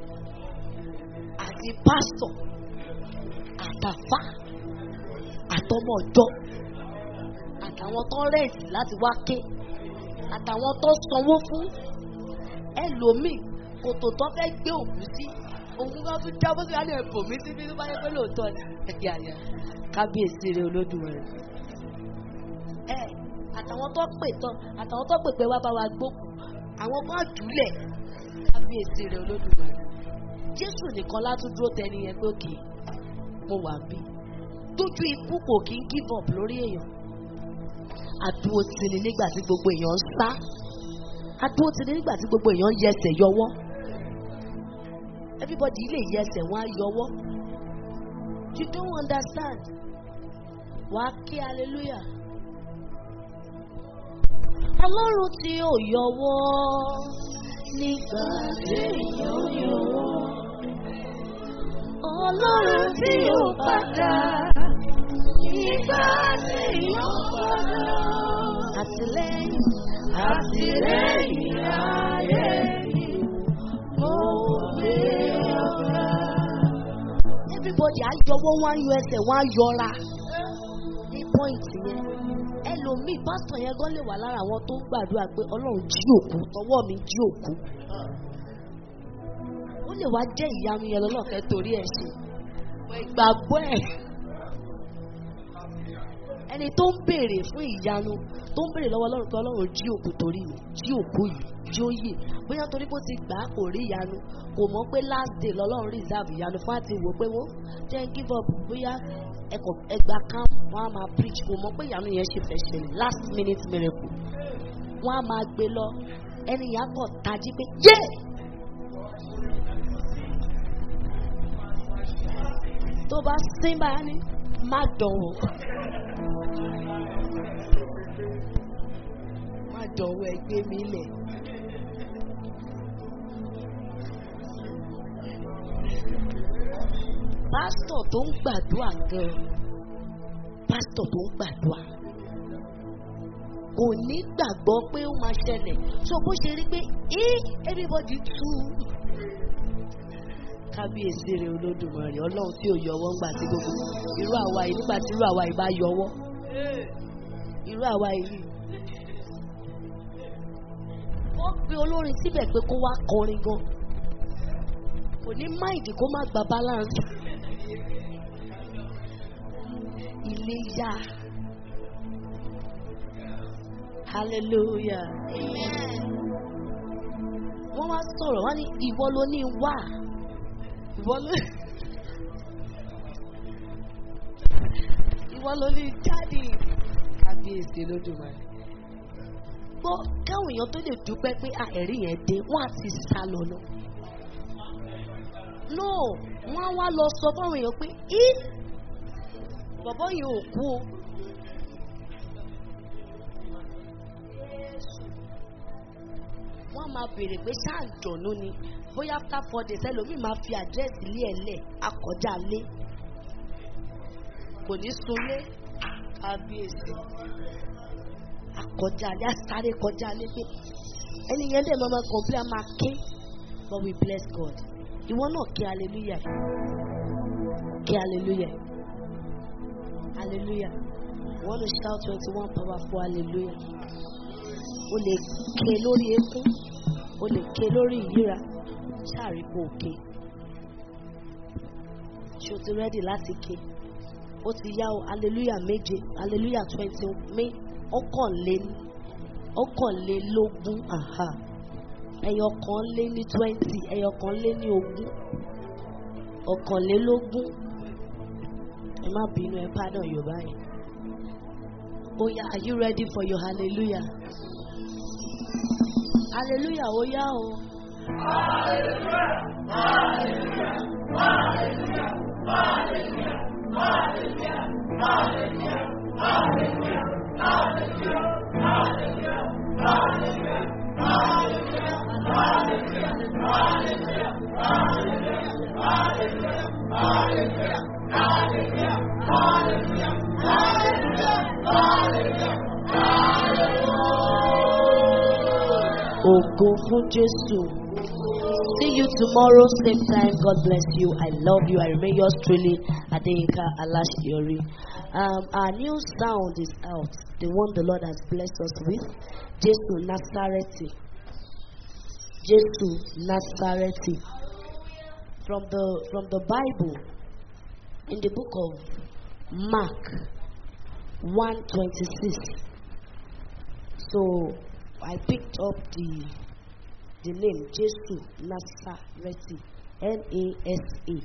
àti pásítọ̀ àtàfà àtọmọ ọjọ́ àtàwọn tó rẹ̀ǹtì láti wá ké àtàwọn tó sanwó fún ẹlòmíì kòtò tó fẹ́ gbé òkú sí òun kan tún jábọ́ sí alẹ́ ẹ̀bùn mi síbi tó bá yẹ pé lóòótọ́ ni ẹ̀yà yà kábíyèsí rẹ olódùmarè. ẹ àtàwọn tó pè tán àtàwọn tó pè pé wá bá wa gbókù àwọn kan jùlẹ̀ kábíyèsí rẹ olódùmarè. jésù nìkan látúndúró tẹni yẹn pé òkè mo wà bí tójú ikú kò kí ń give up lórí èèyàn àdúró tì ní nígbà tí gbogbo èèyàn ń sá àdúró tì ní nígbà tí gbogbo èèyàn ń yẹsẹ̀ yọwọ́ everybody lè yẹsẹ̀ wọ́n á yọwọ́ you don't understand wà á kí hallelujah ọlọ́run tí ò yọwọ́ nígbà tí èèyàn yọwọ́ ọlọ́run tí ò padà nígbà tí èèyàn padà àtìlẹ́yìn àtìlẹ́yìn ayé mo gbé ọ̀gá. everybody á yọwọ́ wọn á yọ ẹsẹ̀ wọn á yọra ní pọ́ìntì yẹn ẹlòmíì pásítọ̀ yẹn gan lè wà lára àwọn tó ń gbàdúrà pé ọlọ́run jí òkú tọwọ́ mi jí òkú ó lè wá jẹ́ ìyanu yẹn lọ́lọ́kẹ́ torí ẹ̀ ṣe ìgbàgbọ́ ẹ̀ ẹni tó ń béèrè fún ìyanu tó ń béèrè lọ́wọ́ ọlọ́run pé ọlọ́run jí òkú torí mi jí òkú yìí jí ó yè bóyá torí bó ti gbà á kò rí ìyanu kò mọ̀ pé last day lọ́lọ́run reserve ìyanu fún àti wò pé wọ́n jẹ́ ń give up bóyá ẹ̀kọ́ ẹgbà camp wọ́n á máa preach kò mọ̀ pé ìyanu yẹn ṣe fẹ́ ṣẹlẹ̀ last minute miracle wọ́n á máa gbé lọ ẹni yà kọ̀ tají pé yé tó bá sín báyà ní má dánwò má dánwò ẹgbẹ́ mi lẹ̀. pásítọ̀ tó ń gbàdúrà gan pásítọ̀ tó ń gbàdúrà kò ní gbàgbọ́ pé ó máa ṣẹlẹ̀ so bó ṣe rí pé ẹ everybody tú kábíyèsí rẹ olódùmarè ọlọ́run tí ò yọwọ́ ńgbà tí gbogbo irú àwa yìí nígbà tí irú àwa yìí bá yọwọ́ irú àwa yìí wọ́n pe olórin síbẹ̀ pé kó wá kọrin gan kò ní máìdì kó má gba balance ilé yá hallelujah wọ́n wá sọ̀rọ̀ wọ́n ní ìwọ ló ní wá ìwọ ló ìwọ ló ní jáde kábíyèsí lódùmarè gbọ́ káwọn èèyàn tó lè dúpẹ́ pé à ẹ̀rí yẹn dé wọ́n á ti sá lọ lọ. no wọ́n á wá lọ sọ fáwọn èèyàn pé í bọ̀bọ́ yìí ò kú o. wọ́n á máa béèrè pé ṣáà ń dùnnú ni bóyá after four days ẹlòmíì máa fi àdírẹ́sì ilé ẹ̀ lẹ̀ akọjá lé kò ní sunlé kábíyèsí akọjá alẹ́ asáré kọjá alẹ́ pé ẹni yẹn dẹ̀ máa ma complain máa ké but we bless God ìwọ náà ké hallelujah ké hallelujah hallelujah you want to shout twenty one powerful hallelujah o lè ké lórí eékún o lè ké lórí ìyíra ṣáàrí kó o ké ṣé o ti rẹ́dì láti ké ó ti yá o hallelujah méje hallelujah twenty méje ọ̀kànlé ọ̀kànlélógún aha ẹyọ kan lé ní twenty ẹyọ kan lé ní ogún ọ̀kànlélógún ẹ má bínú ẹ pardon yorùbá yẹn oya are you ready for your hallelujah hallelujah oya o. Hallelujah, hallelujah, hallelujah, hallelujah, hallelujah, hallelujah, hallelujah. Ògo fún Jésù. See you tomorrow, same time. God bless you. I love you. I remain yours truly, Adeyinka Alashiori. Um, our new sound is out. The one the Lord has blessed us with. Jesu Nazareti. Jesu Nazareti. From the from the Bible, in the book of Mark, one twenty six. So I picked up the the name Jesu Nazareti. N A S A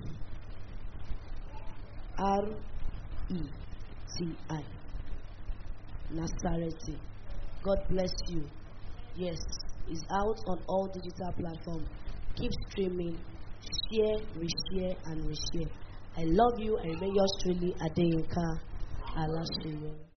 R E T I. Nazareti. God bless you. Yes, it's out on all digital platforms. Keep streaming, share, reshare, and reshare. I love you. I remain yours truly, Adeyinka Alashiyo.